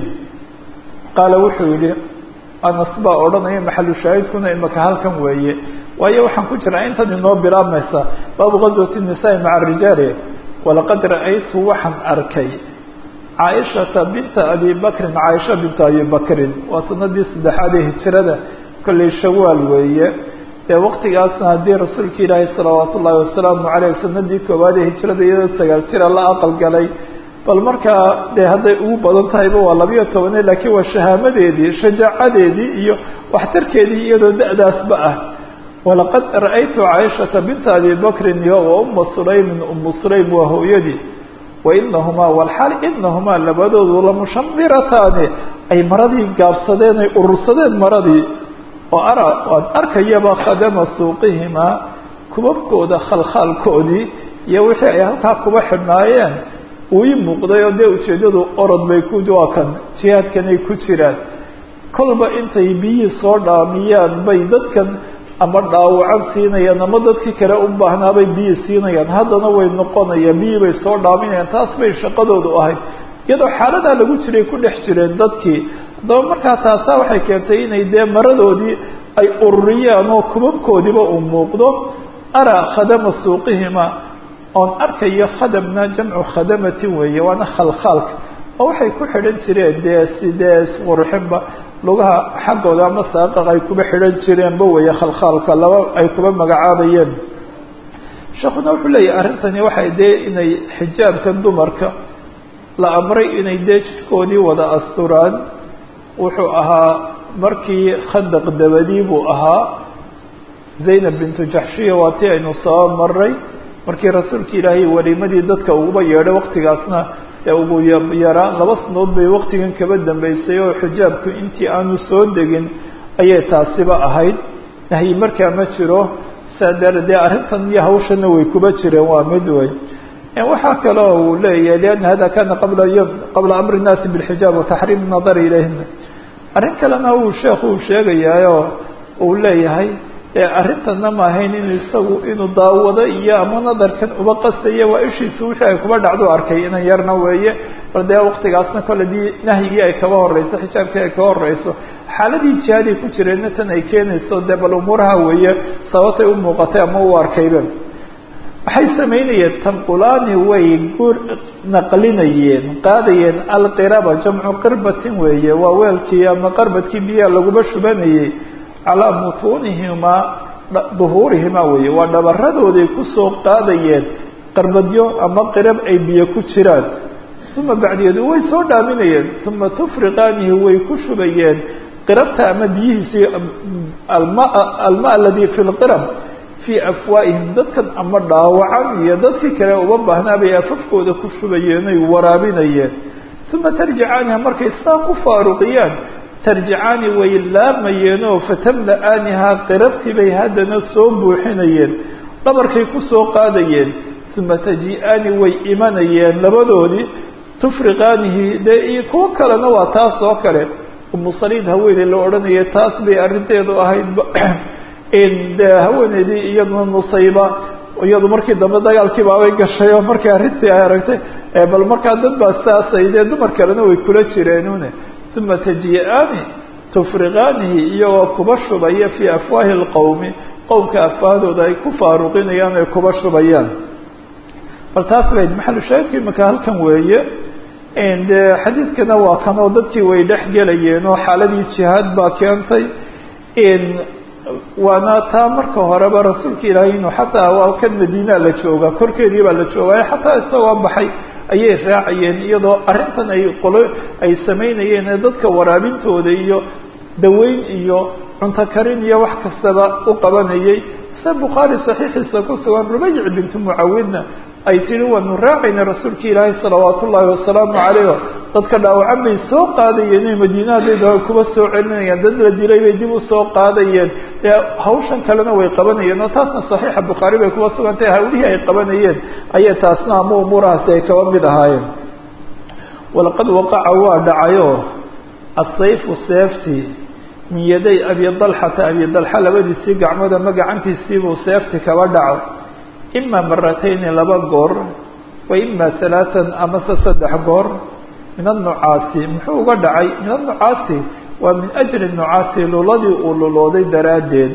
qaala wuxuu yihi anas baa odhanaya maxalu shaahidkuna imaka halkan weeye waayo waxaan ku jiraa intan inoo bilaabmaysa baabu gazwati nisaai maca arijaali walaqad ra'aytu waxaan arkay caaishata binta abi bakrin caaisha binta abi bakrin waa sanadii saddexaad ee hijirada kolley shawaal weeye dee waqtigaasna haddii rasuulka ilaahi salawaatu ullaahi wasalaamu caleyh sanadii koowaad ee hijirada iyadoo sagaal jira la aqal galay bal markaa dee hadday ugu badan tahayba waa labiyo tobane laakiin waa shahaamadeedii shajaacadeedii iyo waxtarkeedii iyadoo da-daasba ah walaqad ra'aytu caaishata binta abi bakrin iyo wa uma sulaymin umu sulaym waa hooyadii wainahumaa walxaal inahumaa labadoodu lamushamirataani ay maradii gaabsadeen ay urursadeen maradii oo ara waan arkayaba khadama suuqihimaa kubabkooda khalkhaalkoodii iyo wixii ay halkaa kuba xidhnaayeen uu ii muuqday oo dee ujeeddadu orod bay ku waa kan jihaadkanay ku jiraan kolba intay biyihii soo dhaamiyaan bay dadkan ama dhaawacan siinayaan ama dadkii kale u baahnaabay biyi siinayaan haddana way noqonayaan biyii bay soo dhaaminayaan taas bay shaqadoodu ahayd iyadoo xaaladaa lagu jiray ku dhex jireen dadkii haddaba markaa taasaa waxay keentay inay dee maradoodii ay ururiyaan oo kubabkoodiba uu muuqdo araa khadama suuqihima oon arkayo khadamna jamcu khadamatin weeye waana khalkhaalka oo waxay ku xidhan jireen dee sidee isqurxinba lugaha xaggooda ama saaqaq ay kuba xidhan jireenba weeye khalkhaalka laba ay kuba magacaabayeen sheekuna wuxuu leeyahay arrintani waxay dee inay xijaabkan dumarka la amray inay dee jidhkoodii wada asturaan wuxuu ahaa markii khandaq dabadii buu ahaa zaynab bintu jaxshiya waa tii aynu soo maray markii rasuulka ilaahay waliimadii dadka uguba yeedhay waktigaasna ee ugu yaraa laba sanood bay waktigan kaba dambeysay oo xijaabku intii aanu soo degin ayay taasiba ahayd nahyi markaa ma jiro saa daraadee arrintan iyo hawshana way kuba jireen waa mid wey waxaa kaloo uu leeyahay lianna hada kana qabla yom qabla amri nnaasi bilxijaab wataxriim nadari ilayhina arrin kalena uu sheekhu uu sheegayaayoo uu leeyahay arrintana ma ahayn inu isagu inuu daawado iyo ama nadarkan uba qastaya waa ishiisu wixii ay kuba dhacdo arkay inan yarna weeye bal dee waktigaasna kole dii nahyigii ay kaba horeyso xijaabkii ay kaba horeyso xaaladii jihaadii ku jireenna tan ay keenayso dee bal umuuraha weeye sababtay u muuqatay ama u arkayba waxay samaynayeen tanqulaani way gur naqlinayeen qaadayeen alqiraba jamcu qirbatin weeye waa weelkii ama qarbadkii biyaha laguma shubanayay calaa mutuunihimaa duhuurihimaa weeye waa dhabaradooday kusoo qaadayeen qarbadyo ama qirab ay biyo ku jiraan uma bacdigeedu way soo dhaaminayeen uma tufriqaanihi way ku shubayeen qirabta ama biyihiisii alma alma aladii fi lqirab fii afwaa'ihim dadkan ama dhaawacan iyo dadkii kale uba baahnaa bay afafkooda ku shubayeen oy waraabinayeen uma tarjicaaniha markay saa ku faaruqiyaan tarjicaani way laamayeenoo fatamla-aanihaa qirabtii bay haddana soo buuxinayeen dhabarkay kusoo qaadayeen uma taji-aani way imanayeen labadoodii tufriqaanihi dee iyo kuwo kalena waa taas oo kale umu saliid haweeney la odhanaya taas bay arrinteedu ahayd de haweeneydii iyaduna nusayba iyadu markii dambe dagaalkii baabay gashay oo markii arrintii ay aragtay bal markaa dad baa saasay dee dumar kalena way kula jireenune uma taji-aani tufriqaanihi iyagoo kuba shubaya fii afwaahi lqowmi qowmka afwahdooda ay ku faaruqinayaan ay kuba shubayaan bal taas bay maxalu shaahidka imika halkan weeye de xadiidkana waa kan oo dadkii way dhex gelayeen oo xaaladii jihaad baa keentay waana taa marka horeba rasuulka ilaahay inuu xataa waa kan madiinaa la joogaa korkeedii baa la joogaa xataa isagoo baxay ayay raacayeen iyadoo arrintan ay qolo ay samaynayeen ee dadka waraabintooda iyo daweyn iyo cunto karin iyo wax kastaba u qabanayay se bukhaari saxiixiisa ku sugan rubayc bintu mucawidna ay tihi waanu raacayna rasuulka ilaahay salawaat ullaahi wasalaamu calayh dadka dhaawacan bay soo qaadayeen inay madiinahadayda kuba soo celinayaan dad la dilay bay dib u soo qaadayeen dee hawshan kalena way qabanayeen oo taasna saxiixa bukhaari bay kuba sugantahay hawlihii ay qabanayeen ayay taasna ama umuurahaasi ay kaba mid ahaayeen walaqad waqaca waa dhacayo asayfu seeftii min yaday abi dalxata abi dalxa labadiisii gacmood ama gacantiisiibuu seefti kaba dhaco ima maratayni laba goor wa ima halaatan amase saddex goor min annucaasi muxuu uga dhacay min annucaasi waa min ajli nucaasi luladii uu lulooday daraaddeed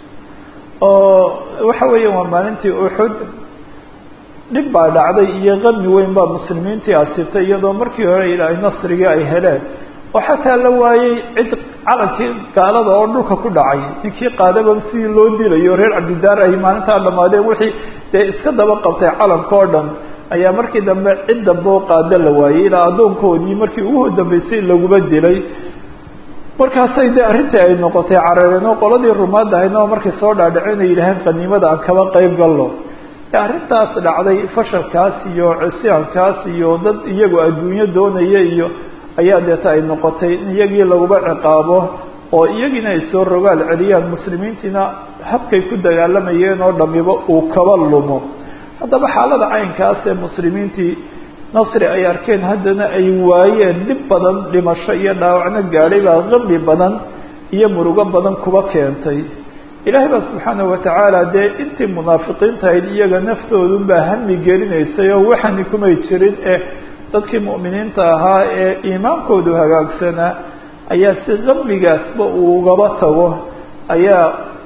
oo waxa weeya waa maalintii uxud dhib baa dhacday iyo qami weyn baa muslimiintii asibtay iyadoo markii hore ilaahay nasrigii ay heleen oo xataa la waayey cid calankii gaalada oo dhulka ku dhacay ninkii qaadaba sidii loo dilayo reer cabdidaar ay maalintaa dhamaadeen wixii dee iska daba qabtay calanka oo dhan ayaa markii dambe cid dambe oo qaada la waayey ilaa addoonkoodii markii ugu dambeysay laguma dilay markaasay dee arrintii ay noqotay carareen oo qoladii rumaad ahayna oo markay soo dhaadhaceen ay yidhaaheen qaniimada aan kaba qayb galno arrintaas dhacday fashalkaas iyo cusyaankaas iyo dad iyagu adduunyo doonaya iyo ayaa deeta ay noqotay in iyagii laguba ciqaabo oo iyagiina ay soo rogaal celiyaan muslimiintiina habkay ku dagaalamayeen oo dhamiba uu kaba lumo haddaba xaalada caynkaas ee muslimiintii nasri ay arkeen haddana ay waayeen dhib badan dhimasho iyo dhaawacno gaadhay baa qami badan iyo murugo badan kuba keentay ilaahay baa subxaanahu watacaala dee intii munaafiqiintahayd iyaga naftoodunbaa hami gelinaysay oo waxani kumay jirin eh dadkii mu'miniinta ahaa ee iimaankoodu hagaagsanaa ayaa si qamigaasba uu ugaba tago ayaa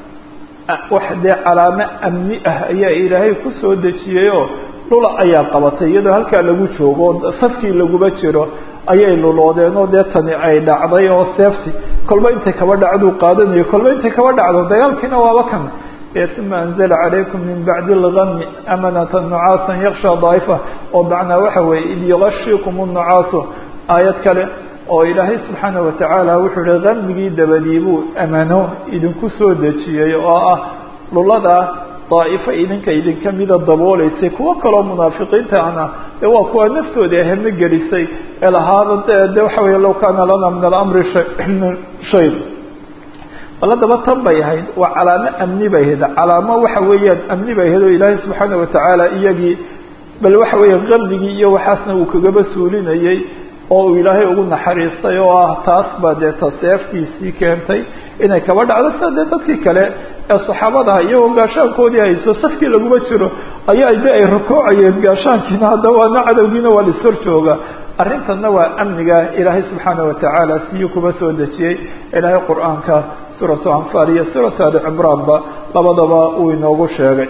wax dee calaamo amni ah ayaa ilaahay kusoo dejiyeyoo lula ayaa qabatay iyadoo halkaa lagu joogo oo safkii laguma jiro ayay luloodeen oo dee tani ay dhacday oo seefti kolba intay kaba dhacduu qaadanayo kolba intay kaba dhacdo dagaalkiina waaba kan uma anzla calaykum min bacdi اlgami amanata nucaasan yaksha daa'ifa oo macnaa waxa weeye id yugashikum الnucaasu aayad kale oo ilaahay subxaana watacaala wuxuu ihi gamigii dabadii buu amano idinku soo dejiyey oo ah lulada daa'ifo idinka idinka mida dabooleysay kuwo kaloo munaafiqiinta ana de waa kuwa naftooda ahame gelisay ee lahaada de waxa wey low kaana lana min alamri shay bal haddaba tan bay ahayd waa calaamo amni bay ahayd calaamo waxa weeyaan amni bay ahayd oo ilaahay subxaana watacaala iyagii bal waxa weeya qalbigii iyo waxaasna uu kagaba suulinayey oo uu ilaahay ugu naxariistay oo ah taas baa dee taseeftiisii keentay inay kaba dhacdo sida dee dadkii kale ee saxaabadaha iyagoo gaashaankoodii hayso safkii laguma jiro ayaa de ay rukuucayeen gaashaankiina haddaba waana cadowgiina waa lishor jooga arrintanna waa amniga ilaahay subxaana watacaala siyuu kuba soo dejiyey ilaahay qur-aanka suuratu anfaal iyo suuratu ali cimraanba labadaba uu inoogu sheegay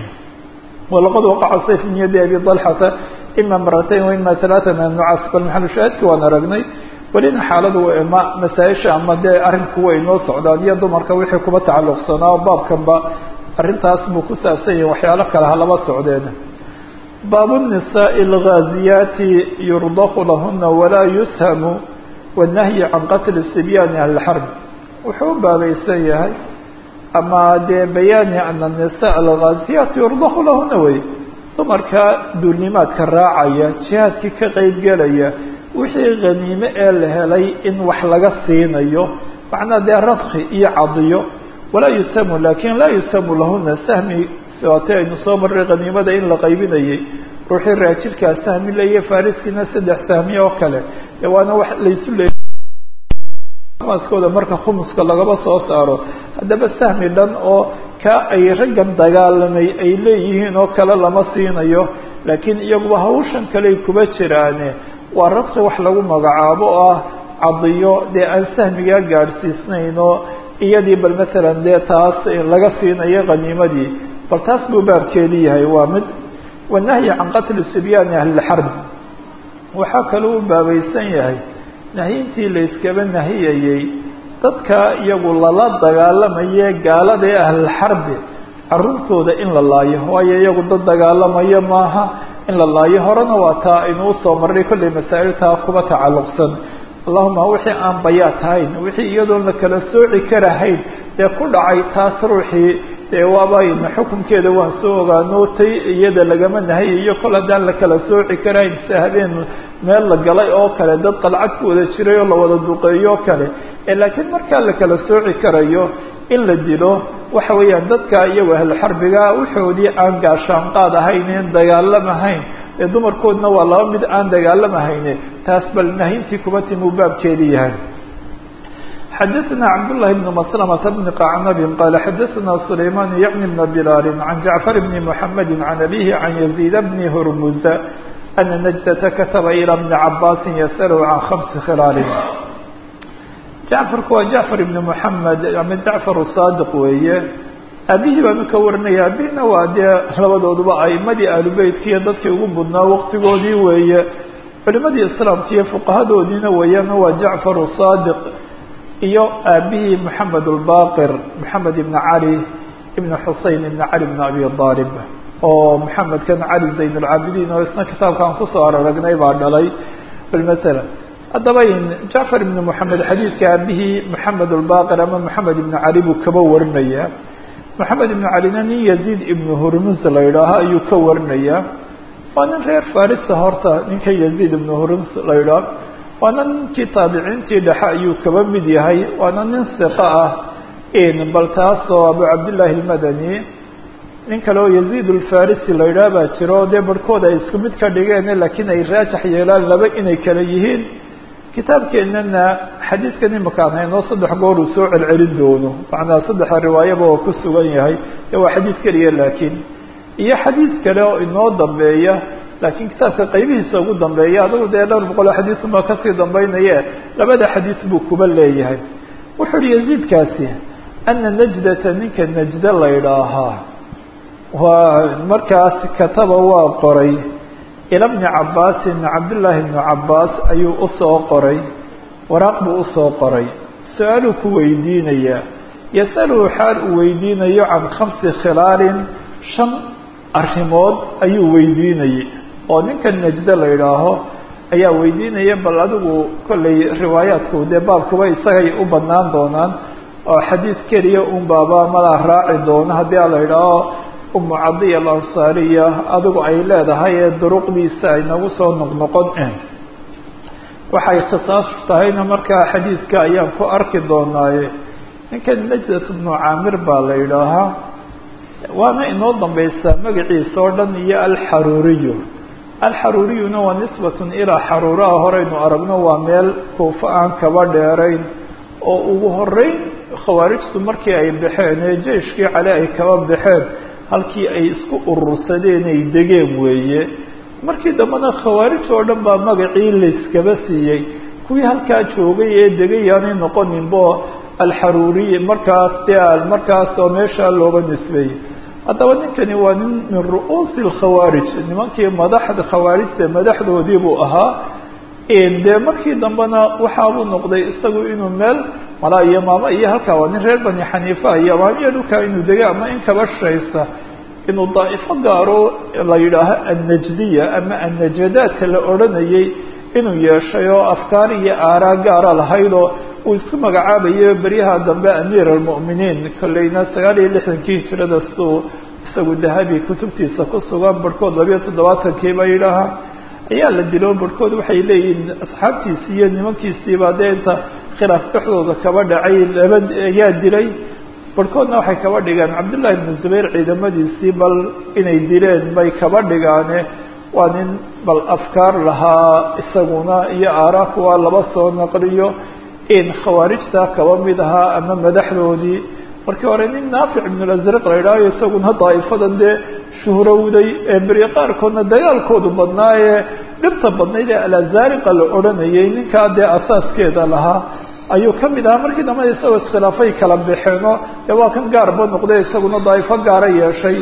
walaqad waqaca sayf min yadi abi dalxata ima maratayn waima talaata min annucaas bal maxalushaahidki waan aragnay welina xaaladu ma masaa-isha ama dee arrinku way inoo socdaan iyo dumarka wixii kuba tacalluqsanaa baabkanba arrintaas buu ku saabsan yahay waxyaalo kale ha laba socdeen baabu الnisaءi اlgaaziyaati yurdaqu lahuna walaa yushamu wالnahyi can qatli sibyaani ahli اlxarb wuxuu u baabaysan yahay ama dee bayaani ana الnisaء algaaziyaati yurdaqu lahuna wey dumarka duulnimaadka raacaya jihaadkii ka qeyb gelaya wixii khaniime ee la helay in wax laga siinayo macnaa dee radki iyo cadiyo walaa yusamu lakin laa yusamu lahuna sahmi waati aynu soo marray khaniimada in la qaybinayay ruuxii raajilkaa sahmi leeya fariskiina saddex sahmi oo kale de waana wax laysu leey maaskooda marka khumuska lagaba soo saaro haddaba sahmi dhan oo ka ay raggan dagaalamay ay leeyihiin oo kale lama siinayo laakiin iyaguba hawshan kaley kuba jiraane waa radki wax lagu magacaabo oo ah cadiyo dee aan sahmigaa gaadhsiisnayn oo iyadii bal masalan dee taas laga siinayo khaniimadii bal taas buu baabkeedi yahay waa mid wanahyi can qatli sibyaani ahli lxarb waxaa kaloo u baabaysan yahay nahyintii la yskaba nahiyayey dadka iyagu lala dagaalamaye gaalada ee ahlilxarbi caruurtooda in la laayo waayo iyagu dad dagaalamayo maaha in la laayo horena waa taa aynu usoo marray kollay masaa'iltaa kuba tacalluqsan allahuma wixii aan bayaat hayn wixii iyadoon la kala sooci karahayn dee ku dhacay taas ruuxii dee waabayna xukunkeeda waan soo ogaano tay iyada lagama nahayayo kol haddaan la kala sooci karahayn se habeen meel la galay oo kale dad qalcad ku wada jiray oo la wada duqeeyo o kale laakiin markaa la kala sooci karayo in la dilo waxa weeyaan dadka iyago ahlxarbiga waxoodii aan gaashaan qaad ahaynen dagaalamahayn ee dumarkoodna waa laba mid aan dagaalamahayne taas bal nahintii kuba timi uu baabkeedi yahay xadaثna cabdاللahi بن مسلمة بن qacnab qال xadaثna سlayman yعni بn بlاl عan جaعفر بn محamd عan abيه عan يزيد بn هrmز أna نجدة kataba ilى بn cabاsi ysأlh عan خمس khilaal jacfarku waa jacfar ibn moxamed ama jacfar saadiq weeye aabihii baanu ka warinaya aabihina waa dee labadooduba aimadii ahlubeytkiiyo dadkii ugu budnaa waqtigoodii weeye culimadii islaamka iyo fuqahadoodiina weeyaan waa jacfar saadiq iyo aabihii moxamed albaqir moxamed ibn cali ibn xusein ibn cali ibn abi aalib oo moxamedkan cali zayn alcaabidiin oo isna kitaabkaan kusoo araragnay baa dhalay bmala haddaba jacfar ibn moxamed xadiidka aabihii moxamed albaqir ama moxamed ibn cali buu kaba warinaya moxamed ibn calina nin yaziid ibn hurmus la yidhaaho ayuu ka warinaya waa nin reer farisa horta ninka yaziid ibn hurmus la yidhaaho waana ninkii taabiciintii dhexe ayuu kaba mid yahay waana nin siqa ah bal taasoo abu cabdillaahi almadani nin kale oo yaziid alfarisi la yidhaah baa jiro dee barhkood ay isku mid ka dhigeen laakiin ay raajax yeelaan laba inay kala yihiin kitaabkeenana xadiidkan imakaan haynoo saddex goor uu soo celcelin doono macnaa saddexa riwaayaba oo ku sugan yahay ee waa xadiid keliya laakiin iyo xadiid kale oo inoo dambeeya laakiin kitaabka qaybihiisa ugu dambeeya adagu dee dhowr boqol oo xadiisunbaa kasii dambaynaye labada xadiis buu kuba leeyahay wuxuu uhi yaziidkaasi ana najdata ninka najda la idhaahaa waa markaas kataba waa qoray ila bni cabaasin cabdillaahi bni cabaas ayuu usoo qoray waraaq buu usoo qoray su-aaluu ku weydiinayaa yasaluhu xaal uu weydiinayo can khamsi khilaalin shan arrimood ayuu weydiinayay oo ninkan najdo la idhaaho ayaa weydiinaya bal adigu kollay riwaayaadku dee baabkuba isagay u badnaan doonaan oo xadiid keliya un baaba malaa raaci doono haddii a la idhaaho umu cadiya alansaariya adigu ay leedahay ee duruqdiisa ay nagu soo noqnoqon waxay ikhtisaasu tahayna markaa xadiidka ayaan ku arki doonaaye ninkan najdat bnu caamir baa la idhaahaa waana inoo dambaysaa magaciisa oo dhan iyo alxaruuriyu alxaruuriyuna waa nisbatun ilaa xaruuraha horeynu aragno waa meel kuufo aan kaba dheerayn oo ugu horeyn khawaarijtu markii ay baxeen ee jeyshkii cali ay kaba baxeen halkii ay isku urursadeen ay degeen weeye markii dambena khawaarij oo dhan baa magacii layskaba siiyey kuwii halkaa joogay ee degay aanay noqoninbo alxaruuriy markaas de markaas oo meeshaa looga nisbeeyey haddaba ninkani waa nin min ru'uusi alkhawaarij nimankii madaxda khawaarijta madaxdoodii buu ahaa dee markii dambena waxaabuu noqday isagu inuu meel malaa iyo maamo iyo halkaa waa nin reer bani xaniifa iyo maamiya dhulkaa inuu degay ama in kaba shaysa inuu daa'ifo gaaro la yidhaaho annajdiya ama annajadaadka la odhanayay inuu yeeshay oo afkaar iyo aaraa gaara lahaydoo uu isku magacaabayo beryaha dambe amiir almu'miniin kolleyna sagaal iyo lixdankii hijirada siduu isagu dahabi kutubtiisa ku sugan barhkood labiyo toddobaatankii ba yidhaahaa ayaa la dilo barhkood waxay leeyihiin asxaabtiisii iyo nimankiisiiba dee inta khilaaf dhexdooda kaba dhacay laba ayaa dilay barhkoodna waxay kaba dhigeen cabdullaahi ibnu zubayr ciidamadiisii bal inay dileen bay kaba dhigaane waa nin bal afkaar lahaa isaguna iyo aaraa kuwa laba soo naqliyo in khawaarijta kaba mid ahaa ama madaxdoodii markii hore nin naafic ibnulasraq la idhaahayo isaguna daa'ifadan dee shuhrowday ee beri qaarkoodna dagaalkoodu badnaa ee dhibta badnayd ee alazaariqa la odhanayay ninkaa dee asaaskeeda lahaa ayuu ka mid ahaa markii dambena isagoo iskhilaafay kala baxeenoo dee waa kan gaarba noqday isaguna daa'ifo gaara yeeshay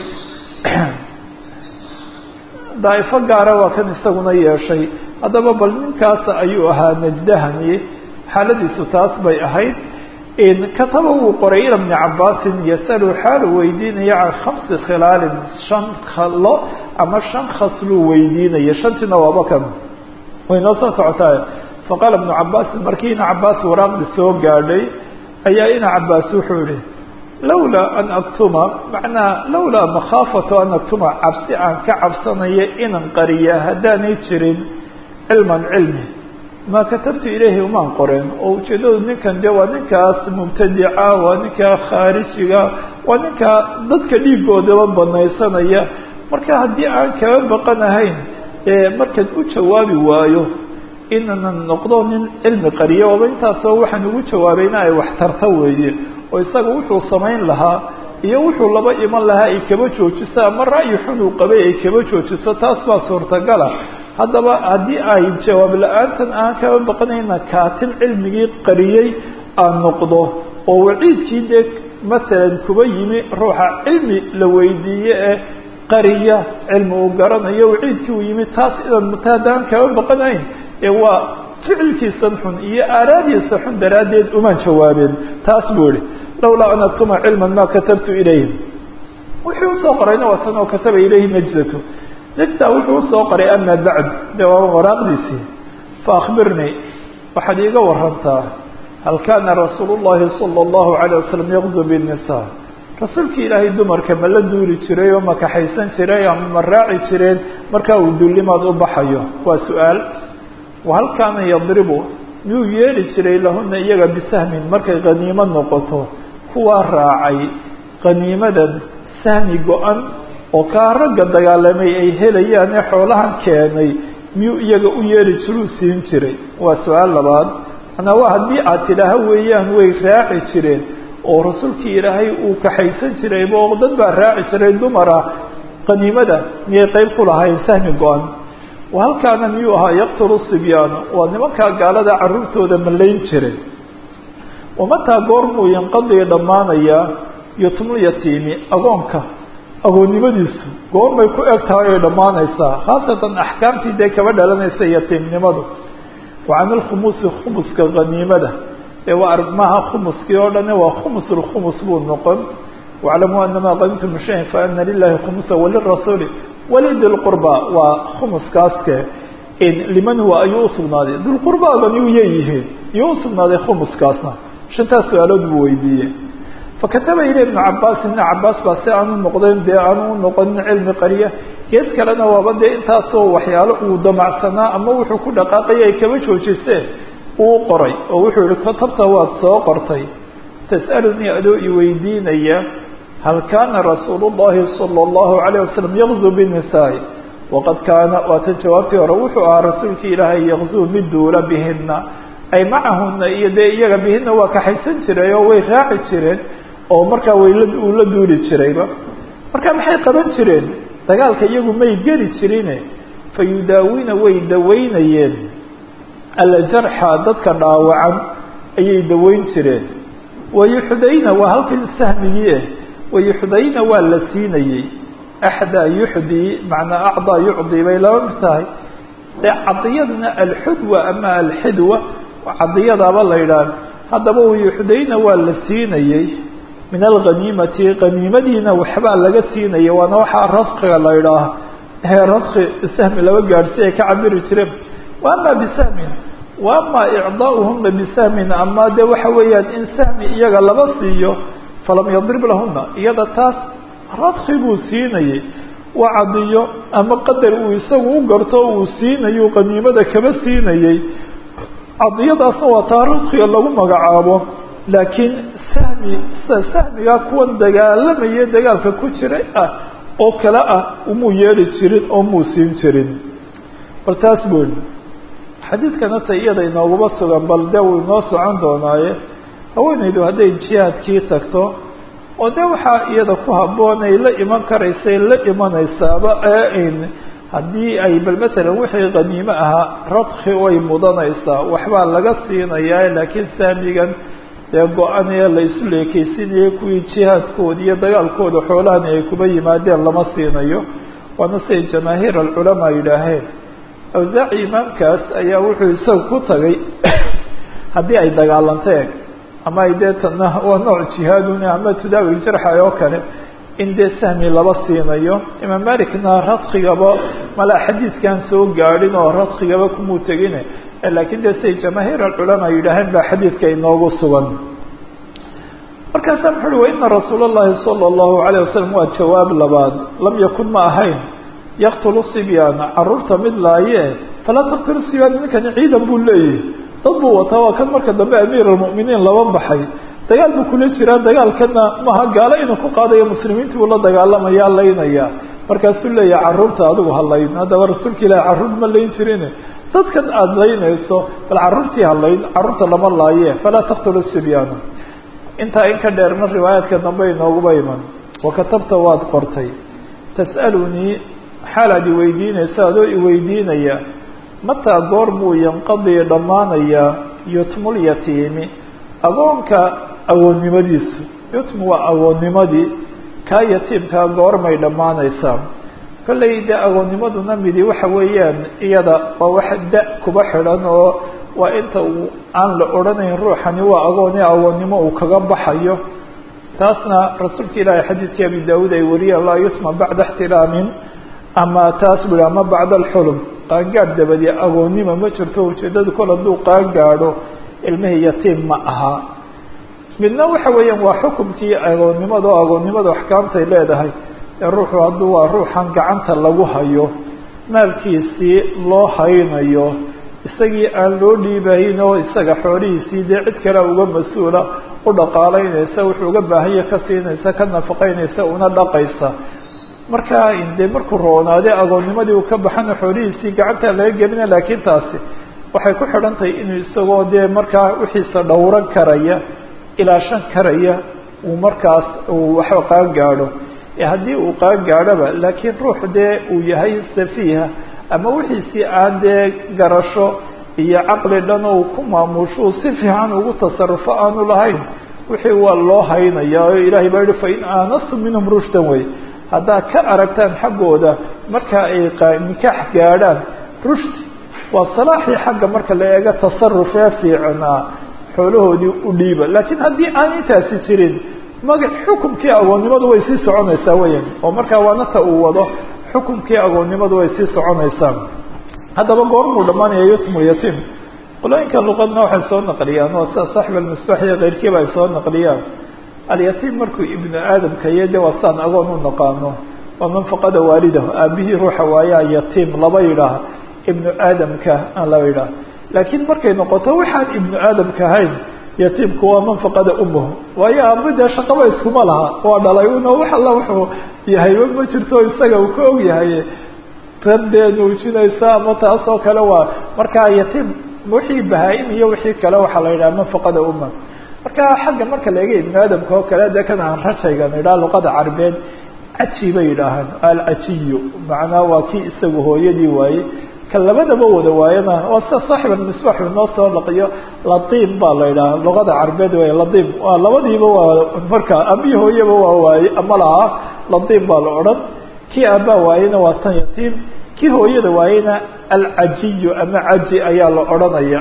daa'ifo gaara waa kan isaguna yeeshay haddaba bal ninkaas ayuu ahaa najdahani xaaladiisu taas bay ahayd kataba wuu qoray ila bni cabaasin yasalu xaalu weydiinaya can khamsi khilaalin shan khalo ama shan khasluu weydiinaya shantiina waaba kan way noo soo socotaa faqaala ibnu cabaasin markii ina cabaas waraaqdi soo gaadhay ayaa ina cabaas wuxuu yihi lawlaa an aktuma macnaa lawlaa makhaafatu an aktuma cabsi aan ka cabsanayo inan qariya haddaanay jirin cilman cilmi maa katabtu ilayhi umaan qoreen oo ujeeddadu ninkan de waa ninkaas mubtadica waa ninkaa khaarijiga waa ninkaa dadka dhiigoodaba banaysanaya marka haddii aan kaba baqanahayn markaan u jawaabi waayo inanan noqdo nin cilmi qariya ooba intaasoo waxaan ugu jawaabayna ay wax tarta weeye oo isaga wuxuu samayn lahaa iyo wuxuu laba iman lahaa ay kaba joojiso ama ra'yi xun uu qabay ay kaba joojiso taas baa suurtagala haddaba haddii ay jawaab la-aantan aan kaba baqanayna kaatin cilmigii qariyey aan noqdo oo waciidkii dee masalan kuba yimi ruuxa cilmi la weydiiye ee qariya cilmi uu garanayo waciidkii uu yimi taas idan mata haddaan kaba baqanayn ee waa ficilkiisan xun iyo aaraadiisa xun daraaddeed umaan jawaabeen taas buu ihi lawlaa an aktuma cilman ma katabtu ilayhim wixii usoo qorayna waa tan oo kataba ilayhi najdatu najda wuxuu usoo qoray ama bacd de waa waraaqdiisii faakbirnii waxaad iiga warantaa hal kaana rasuulu llahi sala allahu alayh wasalam yaqdu binnisaa rasuulkii ilaahay dumarka ma la duuli jiray oo ma kaxaysan jiray ama ma raaci jireen markaa uu dullimaad u baxayo waa su-aal wahal kaana yadribu miyuu yeeli jiray lahuna iyaga bisahmin markay khaniimo noqoto kuwaa raacay khaniimadan sahmi go-an oo kaa ragga dagaalamay ay helayaan ee xoolahan keenay miyuu iyaga u yeeli jiruu siin jiray waa su-aal labaad manaa waa haddii aad tidhaaha weeyaan way raaci jireen oo rasuulkii ilaahay uu kaxaysan jiray oo dad baa raaci jiray dumara qaniimada miyay qeyb ku lahayn sahmi go-an halkaana miyuu ahaa yaqtulu sibyaana waa nimankaa gaalada caruurtooda malayn jiray wamataa goormuu yanqadii dhammaanayaa yotmulyatiimi agoonka agoonnimadiisu goormay ku eg tahay ay dhammaanaysaa khaasatan axkaamtii dee kaba dhalanaysa yatiimnimadu wa can ilkhumusi khumuska haniimada ee waa argmaha khumuskii oo dhane waa khumus lkhumus buu noqon waclamuu anamaa qadimtum min shayin faana lilahi khumusa walirasuuli walidi lqurba waa khumuskaaske liman huwa ayuu usugnaaday dulqurbaagani uyay yihiin iyuu usugnaaday khumuskaasna shantaas su-aalood buu weydiiyey fakataba ile ibnu cabaas ibna cabaas baa si aanu noqdeen dee aanu u noqonin cilmi qariya gees kalena waaba dee intaasoo waxyaalo uu damacsanaa ama wuxuu ku dhaqaaqaya ay kaba joojiseen uu qoray oo wuxuu yihi katabta waad soo qortay tas'alunii adoo iweydiinaya hal kaana rasuulu llahi sala allahu alayh wasalam yaqzu binisaai waqad kaana waatan jawaabtii hore wuxuu ahaa rasuulkii ilaahay yaqzuu mid duula bihina ay macahuna iyo dee iyaga bihina waa kaxaysan jiray oo way raaci jireen oo markaa wayla uu la duuli jirayba marka maxay qaban jireen dagaalka iyagu may geli jirine fa yudaawiina way daweynayeen aljarxa dadka dhaawacan ayay daweyn jireen wayuxdayna waa halkan sahmigii eh wayuxdayna waa la siinayey axdaa yuxdii macnaa acdaa yucdii bay laba mid tahay dee cadiyadna alxudwa ama alxidwa cadiyadaaba la yidhaah haddaba wayuxdayna waa la siinayey min alghaniimati haniimadiina waxbaa laga siinaya waana waxaa radkiga la yidhaah ee radki sahmi laba gaadhsi ay ka cabiri jireen wa ama bisahmin wa ama icdaauhuna bisahmin ama de waxa weeyaan in sahmi iyaga laba siiyo falam yadrib lahuna iyada taas radki buu siinayey waa cadiyo ama qadar uu isagu u garto uu siinayo qaniimada kaba siinayey cadiyadaasna waa taa radkiga lagu magacaabo laakiin sahmi sahmigaa kuwan dagaalamaya dagaalka ku jiray ah oo kale ah umuu yeeli jirin oo muu siin jirin bal taas buu yihi xadiidkana ta iyada inooguma sugan bal dee wuu inoo socon doonaaye haweenaydu hadday jihaadkii tagto oo de waxaa iyada ku habboon ay la iman karaysay la imanaysaaba ee haddii ay bal matalan wixii khaniimo ahaa radki way mudanaysaa waxbaa laga siinayaa laakiin sahmigan dee go-anee la isu leekeysinayay kuwii jihaadkooda iyo dagaalkooda xoolahani ay kuba yimaadeen lama siinayo waana siday jamaahiir alculamaa yidhaaheen awsaaci imaamkaas ayaa wuxuu isaga ku tagay haddii ay dagaalanteen ama ay dee tana waa nooc jihaadun ama tudaawil jarxa oo kale in dee sahmi laba siinayo imaam malikna radkigaba mala xadiidkan soo gaadhin oo radkigaba kumuu tegine laakiin dee siday jamaahiir alculamaa yidhaaheen baa xadiidka inoogu sugan markaasaa muxu uhi waina rasuula اllahi salى اllahu alayه wasalam waa jawaab labaad lam yakun ma ahayn yaqtulu sibyaana caruurta mid laaye falaa taqtulu sibyaan ninkani ciidan buu leeyahy dad buu wataa waa kan marka dambe amiir almu'miniin laba baxay dagaal buu kula jiraa dagaalkana maha gaalo inuu ku qaadayo muslimiintii buu la dagaalamaya laynaya markaasuu leeyahay carruurta adigu ha layn haddaba rasuulka ilaahi carruur ma layn jirine dadkan aada laynayso bal carruurtii ha layn carruurta lama laaye falaa taqtulu sibyaana intaa in ka dheerna riwaayaadka dambe inooguba iman wakatabta waad qortay tas'alunii xaalaad iweydiinaysa adoo iweydiinaya mataa goor buu yanqadii dhammaanayaa yutmul yatiimi agoonka agoonnimadiisu yutmu waa agoonnimadii kaa yatiimkaa goormay dhammaanaysaa kollay de agoonnimaduna midi waxa weeyaan iyada waa wax da kuba xidhan oo waa inta uu aan la odhanayn ruuxani waa agooni agoonnimo uu kaga baxayo taasna rasuulka ilaahay xadiidkii abi daawuud ay wariyeen laa yutma bacda ixtiraamin ama taas bui ama bacda alxulum qaangaadh dabadi agoonnima ma jirto ujeeddadu kol hadduu qaangaadho ilmihii yatiim ma aha midna waxa weeyaan waa xukumkii agoonnimada oo agoonnimada axkaamtay leedahay ee ruuxu hadduu waa ruuxan gacanta lagu hayo maalkiisii loo haynayo isagii aan loo dhiibayn oo isaga xoolihiisii dee cid kale uga mas-uula u dhaqaalaynaysa wuxuu uga baahanya ka siinaysa ka nafaqaynaysa una dhaqaysa markaa dee markuu roonaade agoonnimadii uu ka baxana xoolihiisii gacanta laga gelina laakiin taasi waxay ku xidhan tahay inuu isagoo dee markaa wixiisa dhowran karaya ilaashan karaya uu markaas uu waxba qaan gaadho ee haddii uu qaan gaadhoba laakiin ruux dee uu yahay safiiha ama wixiisii aan dee garasho iyo caqli dhan ou ku maamushuu si fiican ugu tasarufo aanu lahayn wixii waa loo haynaya oo ilaahay baa yihi fain aanastum minhum rushdan wey haddaad ka aragtaan xaggooda marka ay nikaax gaadhaan rushdi waa salaaxii xagga marka la eego tasaruf ee fiicnaa xoolahoodii u dhiiba laakiin haddii aan intaasi jirin maga xukumkii agoonnimadu way sii soconaysaa weyan oo markaa waanata uu wado xukumkii agoonnimadu way sii soconaysaa haddaba goormuu dhammaanaya yutmu yatim qolooyinka luqadna waxay soo naqliyaan oo sida saaxib almisbax iyo keyrkiiba ay soo naqliyaan alyatiim markuu ibnu aadamka iyo de waa saan agoon u naqaano waa manfaqada waalidahu aabihii ruuxa waayaa yatiim laba yidhaah ibnu aadamka aan laba yidhaah laakiin markay noqoto waxaan ibnu aadamka ahayn yatiimku waa manfaqada umuhu waayo aaba dee shaqaba iskuma laha waa dhalay una wax alla wuxuu yahayba ma jirto isaga uu ka og yahay tan dee nuujinaysa ama taas oo kale waa markaa yatiim wixii bahaa-im iyo wixii kale waxaa la yidhaha manfaqada umma marka xagga marka laega ibnu aadamka oo kale de kan aan rajaygan idhaha luqada carabeed caji bay yidhaahaan alcajiyu macnaa waa kii isaga hooyadii waaye ka labadaba wada waayana waa sida saaxib almisbax inoo soo laqiyo latiim baa la yidhaha luqada carabeed way latiim waa labadiiba waa marka abii hooyaba waa waaye ama lahaa latiim baa la odhan kii aabaa waayena waa tan yatiim kii hooyada waayena alcajiyu ama caji ayaa la odhanaya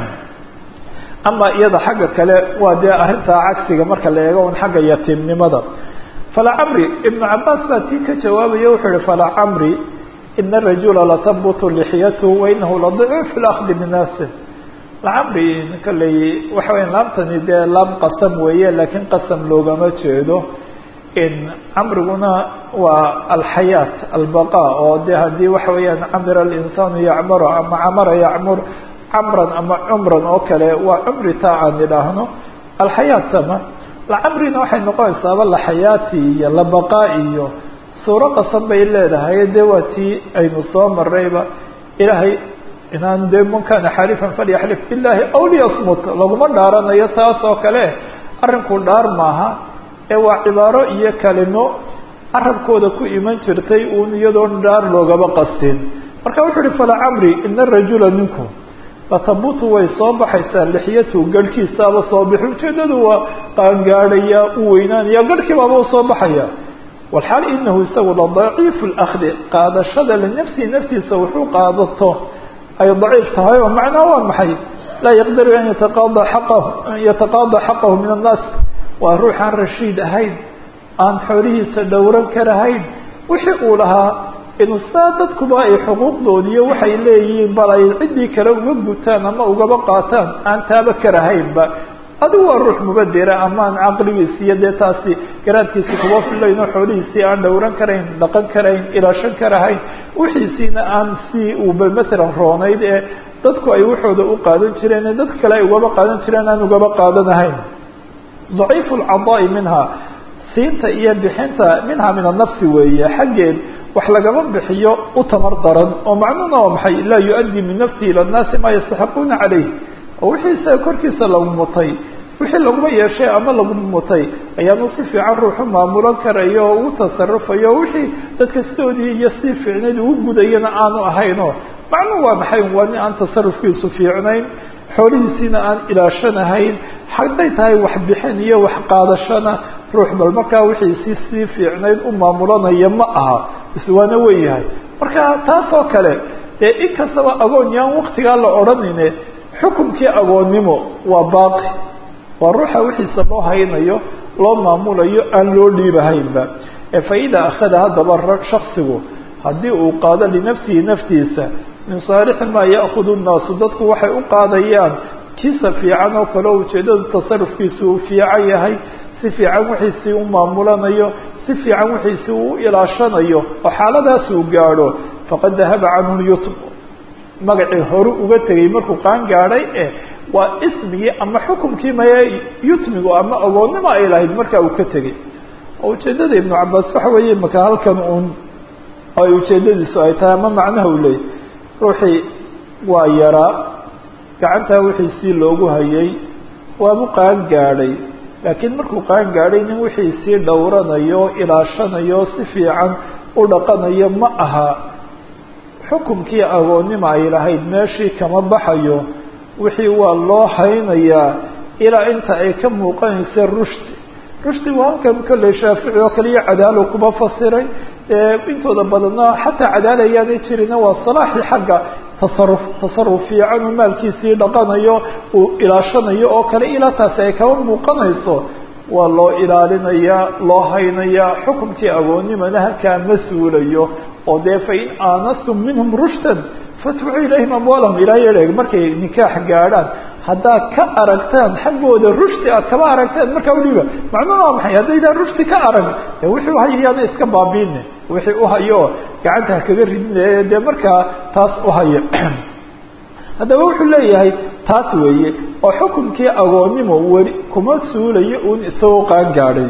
ama iyada xagga kale waa dee arrintaa cagsiga marka la eego un xagga yatiimnimada falacamri ibnu cabaas baa tii ka jawaabaya wuxuu ihi falacamri ina arajula latabbutu lixyatu wainahu ladicu fi lakdi min nafsi lacamri kaley waxa weya laamtani dee laam qasam weeye laakiin qasam loogama jeedo in camriguna waa alxayaat albaqa oo de haddii waxa weeyaan camira alinsaanu yacmaru ama camara yacmur camran ama cumran oo kale waa cumri taa aan idhaahno alxayaatama lacamrina waxay noqonaysaaba laxayaati iyo labaqaa iyo suuro qasan bay leedahay dee waa tii aynu soo marayba ilaahay inaan dee man kana xalifan falyaxlif billahi aw liyasmut laguma dhaaranayo taas oo kale arrinku dhaar maaha ee waa cibaaro iyo kalimo carabkooda ku iman jirtay uun iyadoon dhaar loogaba qastin marka wuxuu uhi falacamri ina arajula ninku latabutu way soo baxaysaa lixyatu garhkiisaaba soo bixi ujeedadu waa qaangaadhaya u weynaanaya garhkiibaaba usoo baxaya walxaal inahu isagu la daciifu lakdi qaadashada linafsihi naftiisa wuxuu qaadato ay daciif tahay oo macnaa waa maxay laa yaqdiru an yataqaada xaqahu an yataqaada xaqahu min annaas waa ruuxaan rashiid ahayn aan xoolihiisa dhowran karahayn wixii uu lahaa inuu saa dadkuba ay xuquuqdoodiiyo waxay leeyihiin bal ay ciddii kale uga gutaan ama ugaba qaataan aan taaba karahaynba adigu waa ruux mubadera ama aan caqligiisi iyo dee taasi garaadkiisi kuba filayn oo xoolihiisii aan dhowran karayn dhaqan karayn ilaashan karahayn wixiisiina aan si uuba masalan roonayd ee dadku ay waxooda u qaadan jireen ee dadka kale ay ugaba qaadan jireen aan ugaba qaadanahayn daciifu lcadaa'i minha siinta iyo bixinta minha min annafsi weeye xaggeed wax lagama bixiyo u tamar daran oo macnuhuna waa maxay laa yu-addi min nafsihi ila nnaasi maa yastaxiquuna calayh oo wixii isaga korkiisa lagu mutay wixii laguma yeeshay ama lagu mutay ayaanu si fiican ruuxu maamulan karayo oo ugu tasarufayo wixii dadka sidoodii iyo si fiicnayd ugu gudayana aanu ahayno macnuhu waa maxay waa nin aan tasarufkiisu fiicnayn xoolihiisiina aan ilaashanahayn hadday tahay waxbixin iyo wax qaadashana ruux bal markaa wixiisii sii fiicnayd u maamulanaya ma aha iswaana wen yahay marka taas oo kale dee in kastaba agoon yaan waktigaa la odhanine xukumkii agoonnimo waa baaqi waa ruuxa wixiisa loo haynayo loo maamulayo aan loo dhiibahaynba ee faida akhada haddaba shaksigu haddii uu qaado linafsihi naftiisa min saalixi maa ya'kudu nnaasu dadku waxay u qaadayaan kiisa fiican oo kale oo ujeeddadu tasarufkiisa uu fiican yahay si fiican wixiisii u maamulanayo si fiican wixiisii uu ilaashanayo oo xaaladaas uu gaadho faqad dahaba canhu lyutm magacii horu uga tegay markuu qaan gaadhay eh waa ismigii ama xukumkii maya yutmigu ama agoonnimo ay lahayd markaa uu ka tegay oo ujeeddada ibnu cabaas waxa weeye maka halkan uun ay ujeeddadiisu ay tahay ama macnaha uu leeyay ruuxii waa yaraa gacantaa wixiisii loogu hayay waabu qaan gaadhay laakiin markuu qaan gaadhay nin wixiisii dhowranayo ilaashanayo si fiican u dhaqanayo ma aha xukumkii agoonnima ay lahayd meeshii kama baxayo wixii waa loo haynayaa ilaa inta ay ka muuqanaysa rushdi rushdi waa halkan kolley shaafici oo kaliya cadaalo kuma fasiray intooda badanna xataa cadaala ayaanay jirina waa salaaxii xagga tasaruf tasaruf fiican uu maalkiisii dhaqanayo uu ilaashanayo oo kale ilaa taasi ay kaba muuqanayso waa loo ilaalinayaa loo haynayaa xukumkii agoonnimana halkaa ma suulayo oo dee fain aanastum minhum rushdan fadfucuu ilayhim amwaalahum ilaa yeeg markay nikaax gaadhaan haddaad ka aragtaan xaggooda rushdi aad kaba aragtaan markaa udhiiba macnuhu waa maxay haddaydaan rushdi ka arag dee wixii uhayayaana iska baabiine wixii uhayo gacanta ha kaga ridinaya dee markaa taas uhaya haddaba wuxuu leeyahay taas weeye oo xukumkii agoonnimo weli kuma suulayo uun isagoo qaan gaadhay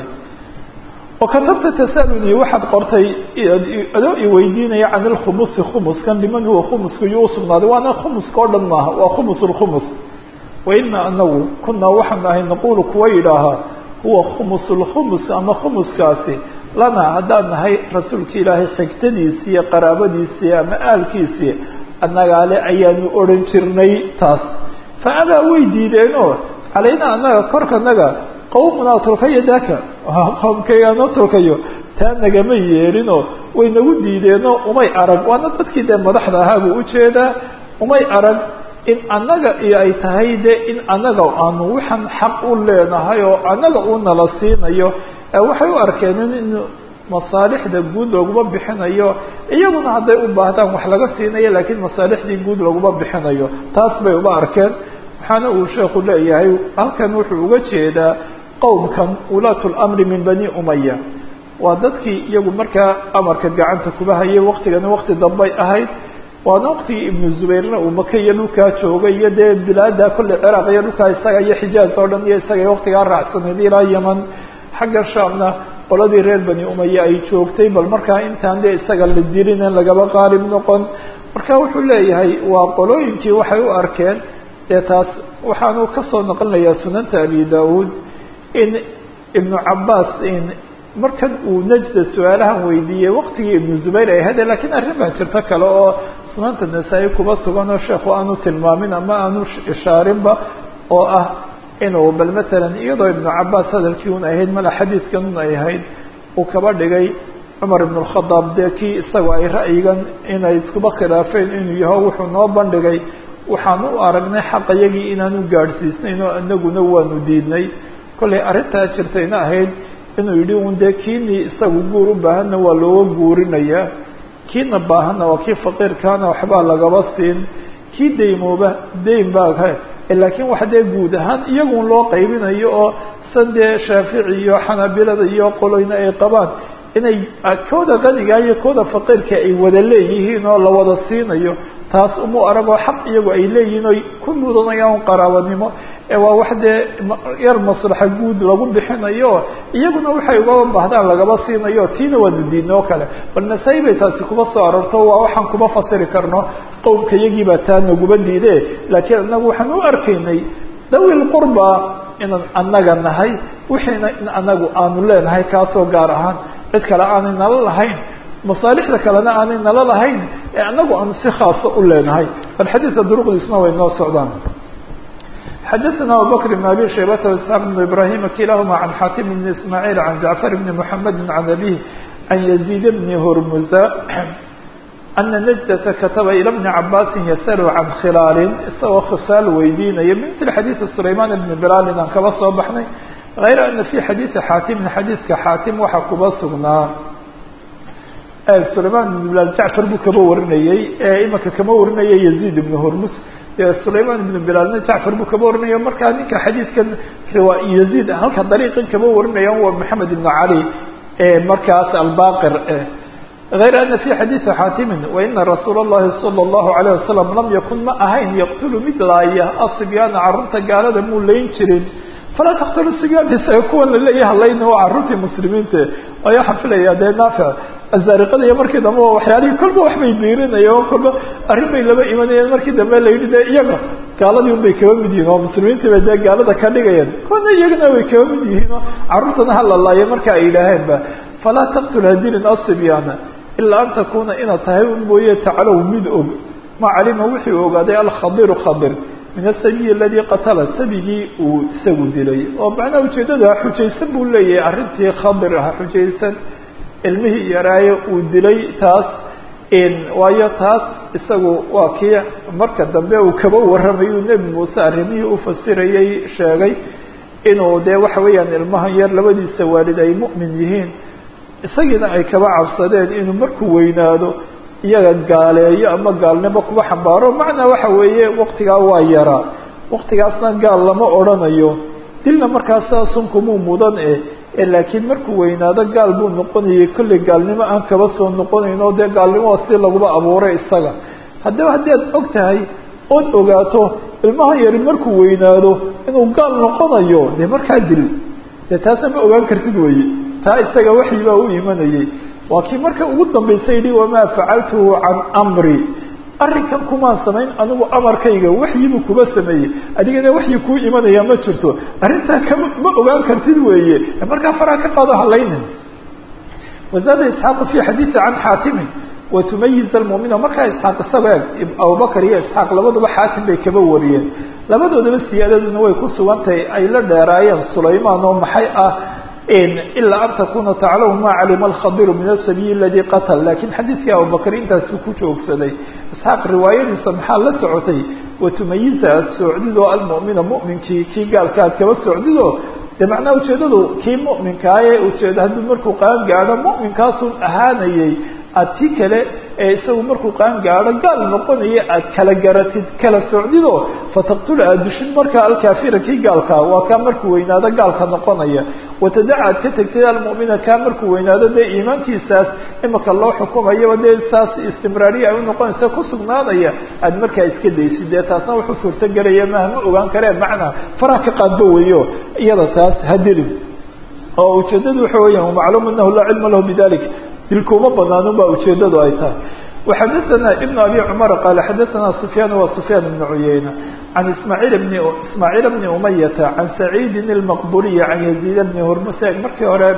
oo katabta tasaluni waxaad qortay adoo iweydiinaya can ilkhumusi khumuskan liman huwa khumuska iyo usugnaaday waana khumuska oo dhan maaha waa khumus lkhumus waina anagu kunaa waxaan ahay naqulu kuwa yidhaahaa huwa khumus lkhumus ama khumuskaasi lana haddaan nahay rasuulka ilaahay xigtadiisii iyo qaraabadiisii ama aalkiisii annagaale ayaanu odhan jirnay taas fa abaa way diideenoo calaynaa annaga korkanaga qawmunaa tulkayo daaka qowmkaygaanoo tulkayo taa nagama yeelinoo way nagu diideenoo umay arag waana dadkii dee madaxda ahaa buu ujeedaa umay arag in annaga iyo ay tahay de in annaga aanu waxaan xaq u leenahay oo annaga uu nala siinayo waxay u arkeen in masaalixda guud looguma bixinayo iyaguna hadday u baahdaan wax laga siinayo laakiin masaalixdii guud laguma bixinayo taas bay uba arkeen waxaana uu sheekhu leeyahay halkan wuxuu uga jeedaa qowmkan ulaatu lamri min bani umaya waa dadkii iyagu markaa amarka gacanta kuba hayay waktigana wakti dambay ahayd waana waktigii ibnu zubayrna uu maka iyo dhulkaa joogay iyo dee bilaada kolley ciraaq iyo dhulkaa isaga iyo xijaaz oo dhan iyo isaga waktigaa raacsanayd ilaa yeman xagga shaamna qoladii reer bani umaya ay joogtay bal markaa intaan dee isaga la dilin in lagaba qaalib noqon marka wuxuu leeyahay waa qolooyinkii waxay u arkeen dee taas waxaanu kasoo noqonayaa sunanta abi daauud in ibnu cabaas in markan uu najda su-aalahan weydiiyey waktigii ibnu zubayr ay hade lakiin arrin baa jirto kale oo sunanta nasaa-i kuba sugan oo sheekhu aanu tilmaamin ama aanu ishaarinba oo ah inuu bal matalan iyadoo ibnu cabaas hadalkii un ahayd mala xadiidkan un ay ahayd uu kaba dhigay cumar ibn اkhadaab dee kii isaga ay ra'yigan inay iskuba khilaafeen inuu yaho wuxuu noo bandhigay waxaan u aragnay xaqayagii inaanu gaadhsiisnayn oo inaguna waanu diidnay kollay arrintaa jirtayna ahayd inuu yidhi un dee kiinii isagu guur u baahanna waa looga guurinayaa kiina baahanna waa kii faqiirkaana waxbaa lagaba siin kii daymooba dayn baa laakiin waxa dee guud ahaan iyagun loo qaybinayo oo san dee shaafici iyo xanaabilada iyo qoloyna ay qabaan inay kooda qanigaa iyo kooda faqiirka ay wada leeyihiin oo la wada siinayo taas umu aragoo xaq iyagu ay leeyihiin oy ku mudanayaan qaraabanimo ee waa wax dee yar maslaxa guud lagu bixinayo iyaguna waxay ugaba baahdaan lagaba siinayo tiina waanu diidno o kale bal nasaa-i bay taasi kuma soo arorto waa waxaan kuma fasiri karno qowmka iyagiibaa taa naguba diide laakiin anagu waxaan u arkaynay dawil qurba inaan annaga nahay wixiina in anagu aanu leenahay kaasoo gaar ahaan cid kale aanay nala lahayn masaalixda kalena aanay nala lahayn ee anagu aanu si khaasa u leenahay bal xadiidka duruqdiisna way noo socdaan xadaثna abubakr بn abi shaybata واسحاq بn ibrahim kilahuma can xatim bn ismaaعiil can jacfar bni mحamedi can abih can yaزيid bni hurmuza ana najdata kataba ilى bni cabaasin yasalu can khilaalin isagoo khisaal weydiinaya mil xadiiثi sulayman bni bilaalin aan kaba soo baxnay غayra ana fi xadiiثi xaatimin xadiidka xaatim waxaa kuba sugnaa sulayman ibn bilaal jacfar buu kaba warinayey imaka kama warinaya yaziid ibn hurmus sulayman ibn bilaalna jacfar buu kaba warinaya markaa ninka xadiidkan riwa yaziid halka dariiqan kaba warinaya waa maxamed ibn cali markaas albaqir غayra ana fi xadiiثi xaatimin waina rasuul الlahi salى الlahu عalيه wasalam lam yakun ma ahayn yaqtulu mid laaya asibyaana carruurta gaalada muu layn jirin falaa taktulu sibyaan isaga kuwan laleeyaha layna waa carruurtii muslimiinta ayaa xafilaya dee naafic azaariqada iyo markii dambe waxyaalihii kolba waxbay biirinaya oo kolba arrin bay laba imanayeen markii dambe la yidhi de iyaga gaaladii un bay kaba mid yihiin oo muslimiintii bay dee gaalada ka dhigayeen kuwana iyagana way kaba mid yihiin oo carruurtana ha la laayo marka ay yidhaaheenba falaa taqtul hadilin asibyaana ilaa an takuuna inaad tahay un mooye taclow mid og ma calima wixii ogaaday alkhadiru khadir min asabiyi aladii qatala sabigii uu isagu dilay oo macnaha ujeeddadu ha xujaysan buu leeyahay arrintii khadir ha xujaysan ilmihii yaraaye uu dilay taas waayo taas isagu waa kii marka dambe uu kaba warramayuu nebi muuse arrimihii u fasirayay sheegay inuu dee waxa weeyaan ilmahan yar labadiisa waalid ay mu'min yihiin isagiina ay kaba cabsadeen inuu markuu weynaado iyaga gaaleeyo ama gaalnimo kuba xambaaro macnaa waxa weeye waqtigaa waa yaraa waqtigaasna gaal lama odrhanayo dilna markaasa sunkumuu mudan e laakiin markuu weynaado gaal buu noqonayay kolley gaalnimo aan kaba soo noqonayn oo dee gaalnimo si laguba abuuray isaga haddaba haddii aad og tahay ood ogaato ilmaha yari markuu weynaado inuu gaal noqonayo dee markaa dil dee taasna ma ogaan kartid weye taa isaga waxyi baa u imanayay waa kii marka ugu dambaysa yidhi wamaa facaltuhu can amri arrinkan kumaan samayn anigu amarkayga waxyibu kuba sameeyey adigana waxyi kuu imanaya ma jirto arrintaa kama ma ogaan kartid weeye markaa faraa ka qaado halaynin wazaada isxaaqu fi xadiidi can xaatimin watumayiz almuumina markaa isxaaq isaga eg abubakar iyo isxaaq labaduba xaatim bay kaba wariyeen labadoodaba siyaadaduna way ku sugan tahay ay la dheeraayeen sulaymaan oo maxay ah ilaa an takuna taclamu ma calima alkhadiru min asabiyi aladii qatal lakiin xadiidkii abubakar intaasuu ku joogsaday isxaaq riwaayadiisa maxaa la socotay watumayiza aada soocdido almu'mina mu'minkii kii gaalka aad kaba soocdido de macnaha ujeedadu kii mu'minkaaye ujeeda hadduu markuu qaan gaadho mu'minkaasun ahaanayay aad kii kale ee isagu markuu qaan gaadho gaal noqonaya aad kala garatid kala socdido fataqtula aad dushid markaa alkaafira kii gaalkaa waa kaa markuu weynaado gaalka noqonaya watadaca aad ka tegtid almu'mina kaa markuu weynaado dee iimaankiisaas imika loo xukumayaba dee saas istimraariya ay unoqonaysa ku sugnaanaya aad markaa iska daysid dee taasna wuxuu suurtagelaya maaha ma ogaan karee macnaa faraha ka qaadba weyo iyada taas hadilin oo ujeedadu waxa weeyaan macluum anahu laa cilma lahu bidalik dilkuuma banaanun ba ujeedadu ay tahay وxadثna بن أbي cمر qال xadثna سفyاn wa سفyاn بن عyayنة عن ismاعيل بن ismاعيل بن أمyة عن سعيد المqبuلي عن يزيد بن هrmس markii hore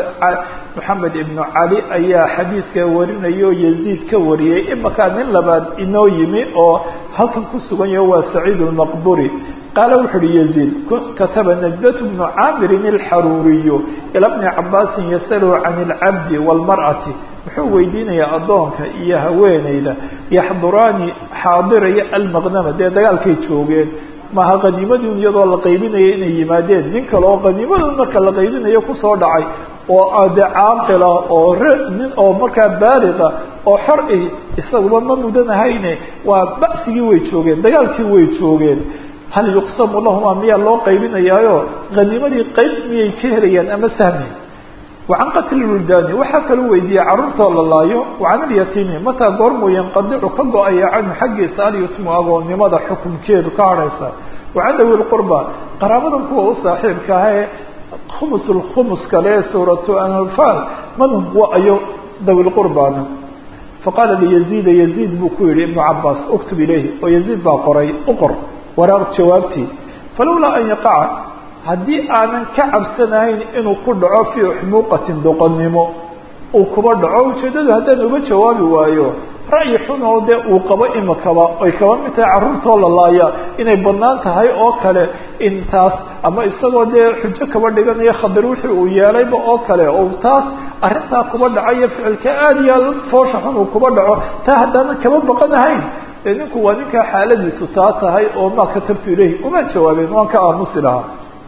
محamed بن عalي ayaa xadiidka warinaya oo يزيد ka wariyey imakaa nin labaad inoo yimi oo halkan ku sugan yaho waa سعيد المqبuري qaala wuxu uhi يزيد kataba نجدة بن cاmr الxaruriي ilى بن cabاsi ysأlه عن الcabd والمرأة muxuu weydiinayaa addoonka iyo haweeneyda yaxduraani xaadiraya almaqnama dee dagaalkay joogeen maha qaniimadun iyadoo la qaybinaya inay yimaadeen nin kale oo qaniimadun marka la qaybinayo kusoo dhacay oo de caaqila oo nin oo markaa baaliqa oo xor ah isaguba ma mudanahayne waa ba'sigii way joogeen dagaalkii way joogeen hal yuqsamu lahuma miyaa loo qaybinayaayo qaniimadii qayb miyay ka helayaan ama sahmi wacan qatli wuldaani waxaa kaluu weydiiyey carruurtoo la laayo wacan alyatiimi mataa goormuu yanqadicu ka go-aya canhu xaggiisa alyutmu agoonnimada xukunkeedu ka hadhaysa wacan dawi lqurba qaraabadan kuwa u saaxiibka ah ee khumus lkhumus kale ee suuratu anfaal manhum wa ayo dawi lqurbana faqaala liyaziida yaziid buu ku yihi ibnu cabaas uktub ilayhi oo yaziid baa qoray u qor waraaq jawaabtii falowlaa an yaqaca haddii aanan ka cabsanahayn inuu ku dhaco fii xumuuqatin doqonnimo uu kuba dhaco ujeeddadu haddaan uga jawaabi waayo ra'yi xun oo dee uu qabo imikaba ay kaba mid tahay carruurtoo la laaya inay bannaan tahay oo kale intaas ama isagoo dee xujo kaba dhiganayo khadir wixii uu yeelayba oo kale oo taas arrintaa kuba dhacayo ficilka aada iyo aad foosha xun uu kuba dhaco taa haddaanan kaba baqanahayn dee ninku waa ninkaa xaaladiisu taa tahay oo maa katabtu ilayhi uma jawaabeen waan ka aamusi lahaa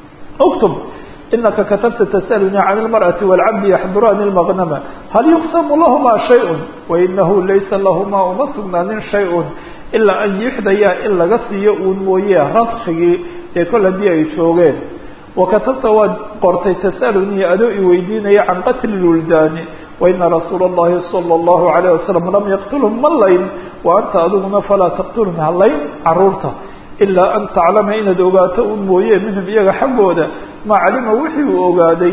اktb inaka katabta tsأlnii can اlmarأaةi wاlcabdi yaxduraani اlmaqnama hal yuqsamu lahma shayء wainahu laysa lahmaa uma sugnaanin shayء ilaa an yuxdayaa in laga siiyo uun mooye radkigii ee kol haddii ay joogeen wakatabta waad qortay tasأlnii adoo i weydiinaya can qatli اwuldaani waina rasuula الlahi salى الlahu عalيه wasalam lam yaqtulhum ma layn wa anta adiguna falaa taqtulhum halayn caruurta ilaa an taclama inaad ogaato un mooye minhum iyaga xaggooda ma calima wixii uu ogaaday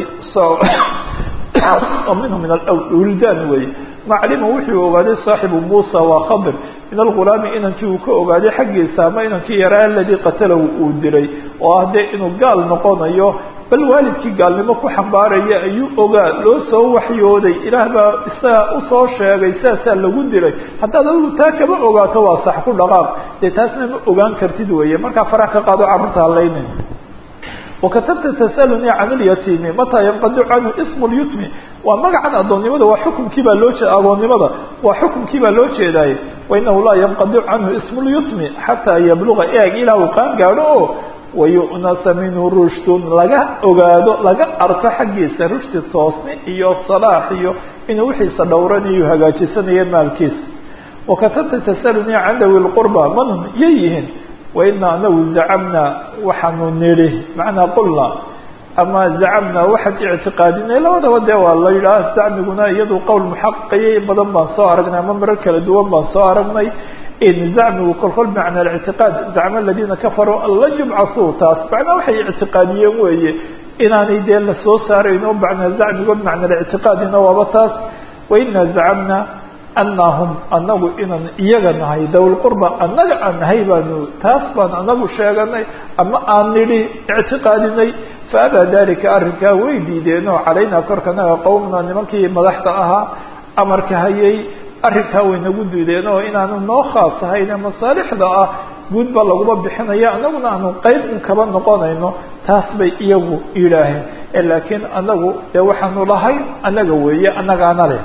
minhum min wildaan weeye ma calima wixii uu ogaaday saaxibu muusa waa khadir min algulaami inankii uu ka ogaaday xaggiisa ama inankii yaraa aladii qatalahu uu dilay oo ah dee inuu gaal noqonayo bal waalidkii gaalnimo ku xambaaraya ayuu ogaa loo soo waxyooday ilaah baa isaga usoo sheegay sidaasaa lagu dilay haddaad adigu taa kama ogaato waa sax ku dhaqaaq dee taasna ma ogaan kartid weeye markaa farax ka qaado carruurta halaynin wakatabta tasaluni can اlyatiimi mataa yanqadicu canhu ism اlyutmi waa magacan adoonnimada waa xukumkii baa loo jeeda agoonnimada waa xukumkii baa loo jeedaaye wainahu laa yanqadicu canhu ism اlyutmi xataa yabluga eeg ilaa uu qaan gaadho oo wayu'nasa minhu rushdun laga ogaado laga arko xaggiisa rushdi toosni iyo salaax iyo inuu wixiisa dhowranayo hagaajisanayo maalkiisa wakatabta tasaluni can dawi lqurba manhum yay yihiin waina anagu zacamnaa waxaanu nidhi macnaa qulna ama zacamnaa waxaan ictiqaadinay labadaba dee waa la yidhaah zacmiguna iyadu qowl muxaqaqaya in badan baan soo aragnay ama marar kala duwan baan soo aragnay in zacmigu kolkol bimacna alictiqaad zacma aladiina kafaruu an lan yubcasuu taas macnaa waxay ictiqaadiyeen weeye inaanay dee la soo saarayno macnaa zacmigo bimacna alictiqaadina waaba taas waina zacamna anahum anagu inaan iyaga nahay dawlqurba annaga aan nahay baanu taas baan anagu sheeganay ama aan nidhi ictiqaadinay faabaa dalika arrinkaa way diideen oo calaynaa korkanaga qowmna nimankii madaxda ahaa amarka hayay arrinkaa way nagu diideen oo inaanu noo khaas ahayne masaalixda ah guud baa laguma bixinaya anaguna aanu qeyb un kaba noqonayno taas bay iyagu yidhaaheen laakiin anagu dee waxaanu lahayn annaga weeye annagaana leh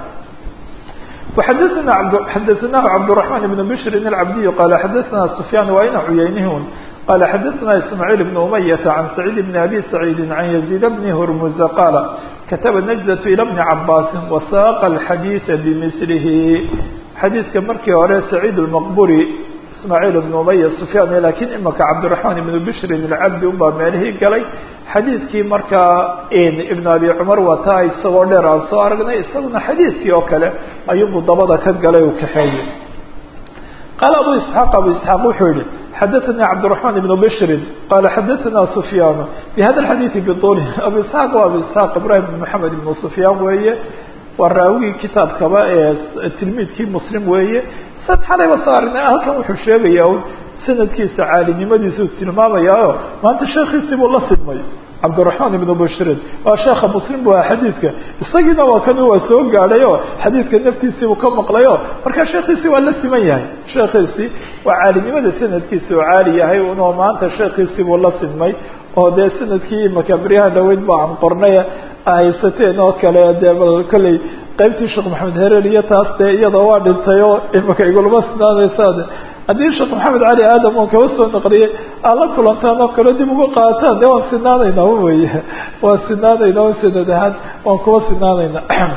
وxadثna xadaثnaه cبدالرحمن بن بشر العبدي qال xadaثna سفyان waa ina cuyaynihin qال xadaثna إسماعيل بن أمية عن سعيد بن أbي سعيد عن يزيد بن هرمز qال kataba نجزة إلى بن عabاس وsاq الxadيiث بmثlh xadiiska markii hore سعيد المqبري ismaaciil ibnu umaya sufyaan laakiin imaka cabdiraxmaan ibnu bishrin ilcabdi unbaa meelihii galay xadiidkii markaa ibnu abi cumar wataa isagoo dheer aan soo aragnay isaguna xadiidkii oo kale ayuunbuu dabada ka galay uu kaxeeyey qaala abu isxaaq abu isxaaq wuxuu yihi xadaثanii cabdiraxmaan ibnu bishrin qaala xadaثana sufyaanu bihada xadiidi biطuli abu isxaaq waa abu isxaaq ibrahim ibn maxamed ibnu sufyaan weeye waa raawigii kitaabkaba ee tilmiidkii muslim weeye sad xalayba soo aragnay halkan wuxuu sheegaya un sanadkiisa caalinimadiisuu tilmaamayaa maanta sheekiisii buu la sidmay cabdiraxmaan ibnu bashrin waa sheekha muslim bu aha xadiidka isagiina waa kan waa soo gaadhay oo xadiidka naftiisiibuu ka maqlayo marka sheekiisii waa la siman yahay sheekiisii waa caalinimada sanadkiisa oo caali yahay unoo maanta sheekiisii buu la sidmay oo dee sanadkii imaka beryaha dhaweyd ba aan qornay haysateen oo kale dee bal kolley qaybtii sheekh maxamed herer iyo taas dee iyadoo waa dhintay oo imaka igulama sinaanaysaa haddii sheekh maxamed cali aadam oon kaba soo naqliyey aad la kulantaan oo kale dib uga qaataan dee waan sinaanaynaa weye waan sinaanaynaa o sanad ahaan waan kuba sinaanayna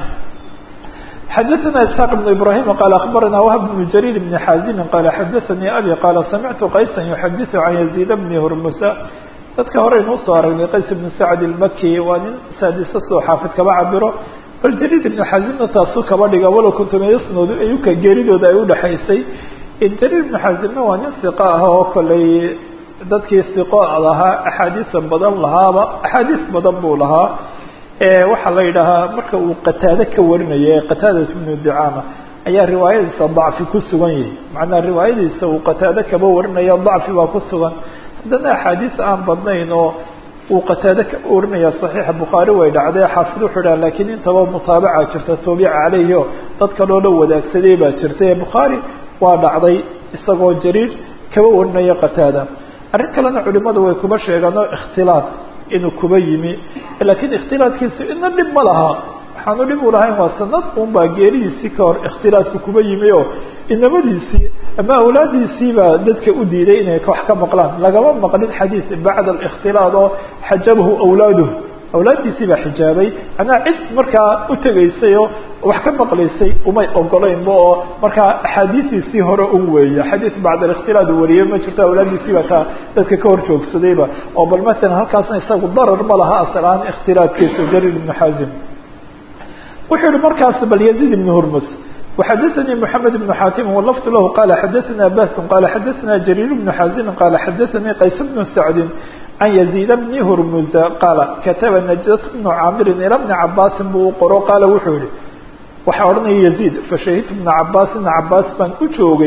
xadaثna isxaaq بn ibrahim qaal akhbarana whb bn jariir bn xaazimi qaala xadaثanii abi qaala samictu qaysa yuxadiثu can yaziid bni hurmusa dadka horeynu usoo aragnay qays ibn sacd ilmaki waa nin saadisa soo xaafid kaba cabiro bal jariir ibn xaazimna taasuu kaba dhiga walow kuntumayasnood ayuka geeridooda ay udhexaysay jariir ibn xaazimna waa nin siqa ah oo koley dadkii siqo lahaa axaadiisa badan lahaaba axaadiis badan buu lahaa waxaa la yidhaahaa marka uu qataade ka warinaya qataadat ibnu dicaama ayaa riwaayadiisa dacfi ku sugan yahay macnaa riwaayadiisa uu qataade kaba warinaya dacfi baa ku sugan haddana axaadiis aan badnayn oo uu qataade ka warinaya saxiixa bukhaari way dhacday xaafid wuxuu dhaha lakiin intaba mutaabaca jirta toobica caleyhi o dad kaloo dhan wadaagsaday baa jirta bukhaari waa dhacday isagoo jariir kaba warinaya qataada arrin kalena culimadu way kuba sheegaan oo ikhtilaad inuu kuba yimi laakiin ikhtilaadkiisu ina dhib ma laha waxaanu dhib u lahayn waa sanad un baa geeridiisii ka hor ikhtilaadku kuba yimi oo inamadiisii ama awlaadiisii baa dadka u diiday inay wax ka maqlaan lagama maqlin xadiid bacda alikhtilaad oo xajabahu awlaaduhu awlaaddiisii baa xijaabay macnaha cid markaa u tegaysay oo wax ka maqlaysay umay ogolaynba oo markaa axaadiistiisii hore un weeye xadiid bacda alikhtilaad uu wariyey ma jirto awlaaddiisii baa taa dadka ka hor joogsadayba oo bal matalan halkaasna isagu darar ma laha asal ahaan ikhtilaadkiisa jariir ibnu xaazim wuxuu yihi markaas bal yaziid ibnu hurmus وxadثnي محamed بن xاtim wlfd lah qala xadaثna bas qala xadaثna jrيr بن xaزim qala xadaثnii qays بن sacdi can يزيid bni hurmuza qaala kataba najdة بnu caamiri ilى bni cabaasin buu u qoro qaala wuxuu yihi waxaa odhanaya يزيid fashahidtu بna cabaas بna cabaas baan u joogay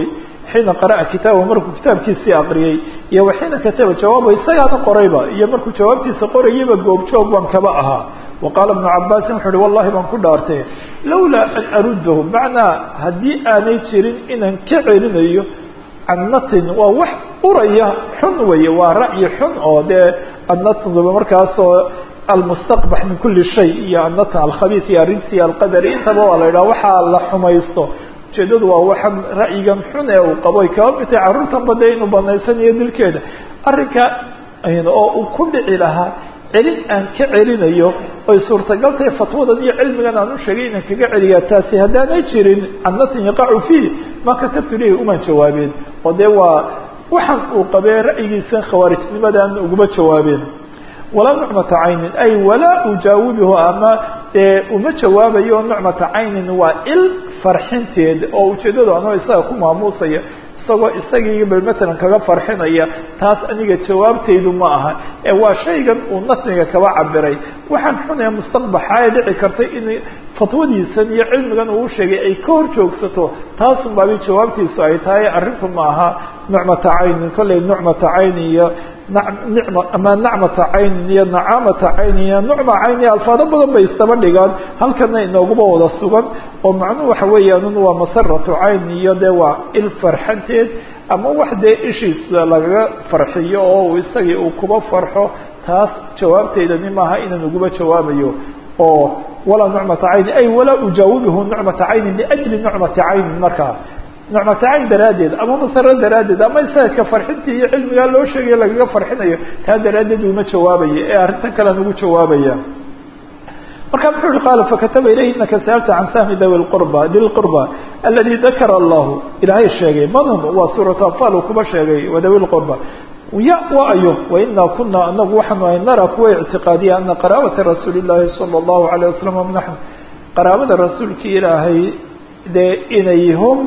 xiina qara'a kitaaba markuu kitaabkiisii aqriyey iyo waxiina kataba jawaabo isagaana qorayba iyo markuu jawaabtiisa qorayaba goobjoog baan kaba ahaa waqaala ibnu cabaasin wuxu uhi wallahi baan ku dhaartay lawlaa an aruddahu macnaa haddii aanay jirin inaan ka celinayo can natin waa wax uraya xun weeye waa ra'yi xun oo dee annatnba markaasoo almustaqbax min kuli shay iyo annatn alkhabiis iyo arinsi alqadari intaba waa la yidhaha waxaa la xumaysto ujeedadu waa waxan ra'yigan xun ee uu qabo ay kaba mitay carruurtan bade inuu banaysanayo dilkeeda arrinka oo uu ku dhici lahaa celin aan ka celinayo oy suurtagal tahay fatwadan iyo cilmigan aan u sheegay inaan kaga celiyaa taasi haddaanay jirin cannatin yaqacu fiih ma katabtu lehi umaan jawaabeen oo dee waa waxaan uu qabee ra'yigiisa khawaarijnimadaan uguma jawaabeen walaa nucmata caynin ay walaa ujaawibuhu ama uma jawaabayo nucmata caynin waa il farxinteed oo ujeedadu anoo isaga ku maamuusaya isagoo isagii bal matalan kaga farxinaya taas aniga jawaabtaydu ma aha ee waa shaygan uu natniga kaba cabiray waxaan xunee mustaqbaxa ee dhici kartay in fatwadiisan iyo cilmigan uu sheegay ay ka hor joogsato taasun baabi jawaabtiisu ay tahay arrintu ma aha nucmata caynin kolley nucmata cayni iyo nicma ama nacmata caynin iyo nacaamata caynin iyo nucma cayni alfaado badan bay istaba dhigaan halkana inooguba wada sugan oo macnuhu waxa weeyaan waa masaratu cayni iyo dee waa il farxanteed ama wax dee ishiisa lagaga farxiyo oo uu isagii uu kuba farxo taas jawaabteydani maaha inaan uguba jawaabayo oo walaa nucmata cayni ay walaa ujaawibuhu nucmata caynin liajli nucmati caynin markaa nucmata cayn daraaddeed ama masaro daraaddeed ama isaga farxintii iyo cilmigaa loo sheegayo lagaga farxinayo taa daraaddeed uma jawaabayo ee arrintan kalean ugu jawaabaya marka muxuu uhi qaala fakataba ilayhi inaka sa'alta can sahmi dawi lqurba di lqurba aladi dakara allahu ilaahay sheegay manhum waa suuratu anfal uu kuba sheegay wa dawi lqurba ya wa ayo wainaa kuna anagu waxaanu ahay nara kuwa ictiqaadiya ana qaraabata rasuuli llahi sala allahu alayh wasalam naxnu qaraabada rasuulki ilaahay dee inay hum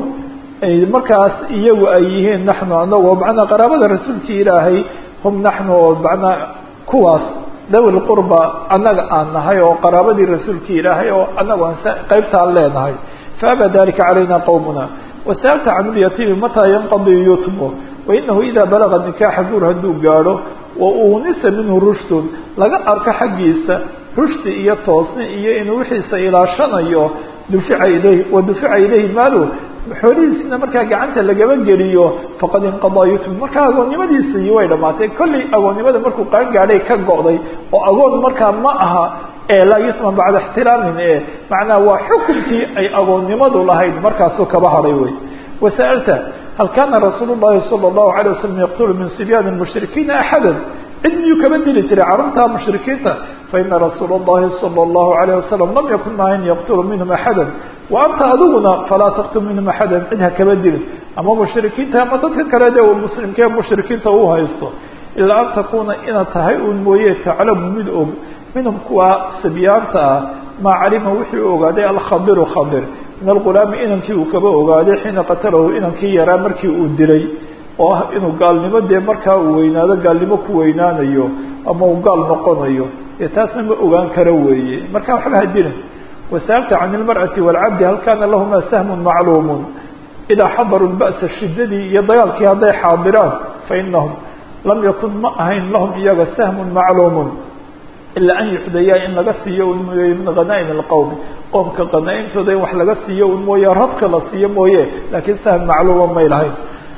markaas iyagu ay yihiin naxnu anagoo macnaa qaraabada rasuulki ilaahay hum naxnu oo macnaa kuwaas dawi lqurba annaga aan nahay oo qaraabadii rasuulki ilaahay oo anagu aan qeybtaan leenahay faaba dalika calayna qowmuna wasa'alta can lyatiimi mataa yanqadi yutmu wainahu ida balaga nikaaxa guur hadduu gaadho wa uunisa minhu rushdun laga arko xaggiisa rushdi iyo toosni iyo inuu wixiisa ilaashanayo dufica ilayh wa dufica ilayhi maalu xoolihiisina markaa gacanta lagaba geliyo faqad inqadaa yutm markaa agoonnimadiisii way dhamaatay kollay agoonnimada markuu qaan gaadhay ka go'day oo agoon markaa ma aha ee laa yutman bacda ixtiraamin e macnaa waa xukunkii ay agoonnimadu lahayd markaasuu kaba hadhay wey wasa'alta hal kana rasuul llahi sala allahu alay wasalam yaqtulu min sibyaani mushrikiina axada cid miyuu kaba dili jiray carruurta mushrikiinta faina rasuula اllahi salى اllahu alayh wasalam lam yakun maahan yaqtulu minhum axada wa anta adiguna falaa taqtul minhum axada cid ha kaba dilin ama mushrikiinta ama dadka kale de uu muslimkee mushrikiinta u haysto ilaa an takuna inaad tahay uun mooye taclamu mid og minhum kuwa sibyaanta ah maa calima wixii u ogaaday alkhadiru khadir min algulaami inankii uu kaba ogaaday xiina qatalahu inankii yaraa markii uu dilay oo ah inuu gaalnimo dee markaa uu weynaado gaalnimo ku weynaanayo ama uu gaal noqonayo ee taasna ma ogaan karo weeye marka waxba ha dilin wasa'alta can ilmar'ati waalcabdi hal kana lahuma sahmun macluumun idaa xadaruu lba'sa shidadii iyo dagaalkii hadday xaadiraan fainahum lam yakun ma ahayn lahum iyaga sahmun macluumun ilaa an yuxdayaa in laga siiyo un mooye min khanaa'im alqowmi qoomka khanaa'imtooda in wax laga siiyo un mooye radka la siiyo mooye laakiin sahm macluuma may lahayn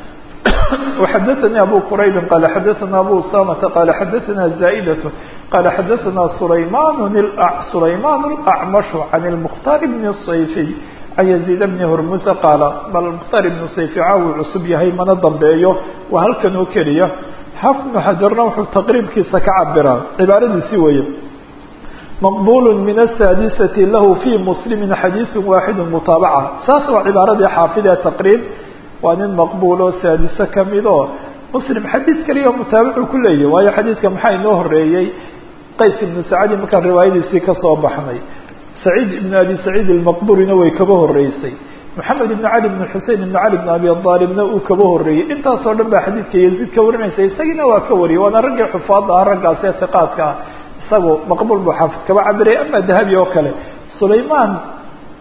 وxdثnي أbو qرayb qال xdثna أbو usامة qال xdثna زائدة qال xdثna سlayman سlayman الأعمش عن المختار بن الصyفي عن يزيد بن هرmز qاaل bal مkhtar بن صyفي caawi cusub yahay mana dambeeyo waa halkan oo keliya xaf بن xaجarna wuxuu تqriibkiisa ka cabiraa cibaaradiisi weeye مqبول من السادسة lah في مسلم xadيiث واxد متaaبعة saas waa cibaaradii xaafid ee تqrيib waa nin maqbuul oo saadiso kamid oo muslim xadiid keliya mutaabicu ku leeyahy waayo xadiidka maxaa inoo horeeyey qays ibnu sacadi markaan riwaayadiisii kasoo baxnay saciid ibnu abi saciid almaqburina way kaba horeysay maxamed ibnu cali ibnu xusein ibnu cali ibnu abi aalibna uu kaba horeeyey intaasoo dhan baa xadiidka yaziid ka warinaysa isagiina waa ka wariyay waana raggii xufaada ah raggaas ee hiqaadka ah isagu maqbuul buu xaafid kaba cabiraya ama dahabi oo kale sulaymaan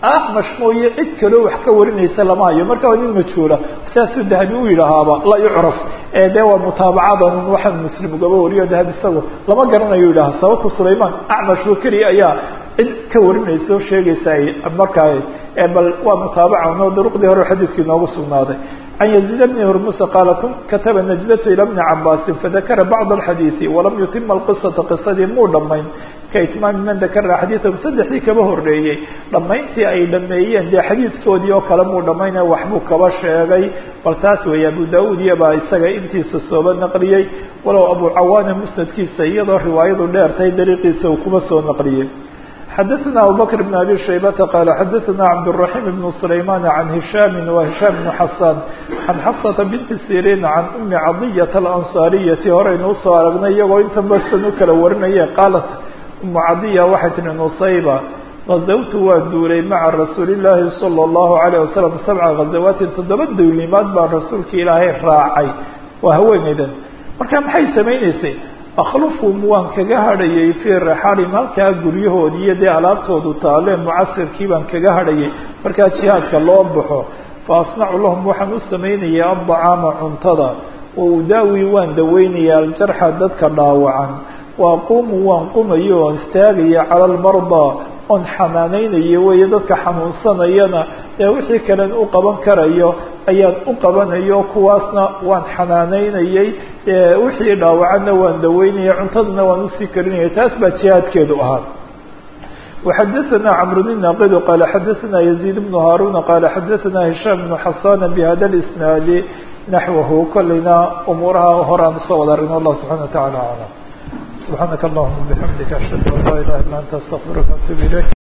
acmash mooye cid kaloo wax ka warinaysa lama hayo marka waa nin majhuula saasuu dahabi u yidhaahaaba la yucraf ee dee waa mutaabacadan waxaan muslim ugaba wariyo dahabi isago lama garanayo yidhaha sababta sulayman acmash oo keliya ayaa cid ka warinaysa oo sheegaysa ay markaa bal waa mutaabacan oo duruqdii hore xadiidkii noogu sugnaaday can yaziid bni hurmusa qaala kataba najdatu ila bni cabaasin fadakara bacd alxadiidi walam yutima alqisata qisadii muu dhamayn kaitmaami man dakara xadiidahu saddexdii kaba horreeyey dhammayntii ay dhameeyeen dee xadiidkoodii oo kale muu dhamayna waxbuu kaba sheegay bal taas weeye abu da-uud iyabaa isaga intiisa sooba naqliyey walow abu cawaana musnadkiisa iyadoo riwaayadu dheertay dariiqiisa uu kuma soo naqliyey xadaثna abubakr بn abi shaybata qala xadaثna cabdالرaحيم بn سlayman عan hishaam wa hishaam بn xasan can xafsata binti sirin can umi cadiyata alanصaariyati horeynu usoo aragnay iyagoo inta basan u kala warinaya qaalat umu cadiya waxay tihi nusayba gazawtu waa duulay maca rasuuli الlahi salى الlahu عalيه wasalam sabca gazawaatin toddoba duulimaad baan rasuulka ilaahay raacay waa haweeneydan marka maxay samayneysay akhlufhum waan kaga hadhayay fii rixaalim halkaa guryahoodii iyo dee alaabtoodu taalee mucasirkii baan kaga hadhayay markaa jihaadka loo baxo fa asnacu lahum waxaan u samaynaya addacaama cuntada wa udaawi waan daweynaya aljarxa dadka dhaawacan wa aquumu waan qumayo oon istaagaya cala almardaa oon xanaaneynayo weeye dadka xanuunsanayana ee wixii kalen u qaban karayo ayaan u qabanayo kuwaasna waan xanaaneynayay wixii dhaawacana waan daweynaya cuntadana waan usii karinaya taas baa jihaadkeedu ahaa وxadaثna cمr بن ناqd qال xadaثna يزيد بن هاrون qال xadaثna هiشhام بن xaسان بhada الاسناad نaحوه kolayna umuuraha horaan usoo wada arin والله سبحaنه وتaعالى أعلم سبحaanك اللهma بحمdika أشhهد an لا إله إلا أنت استغفirka وأتوب إليك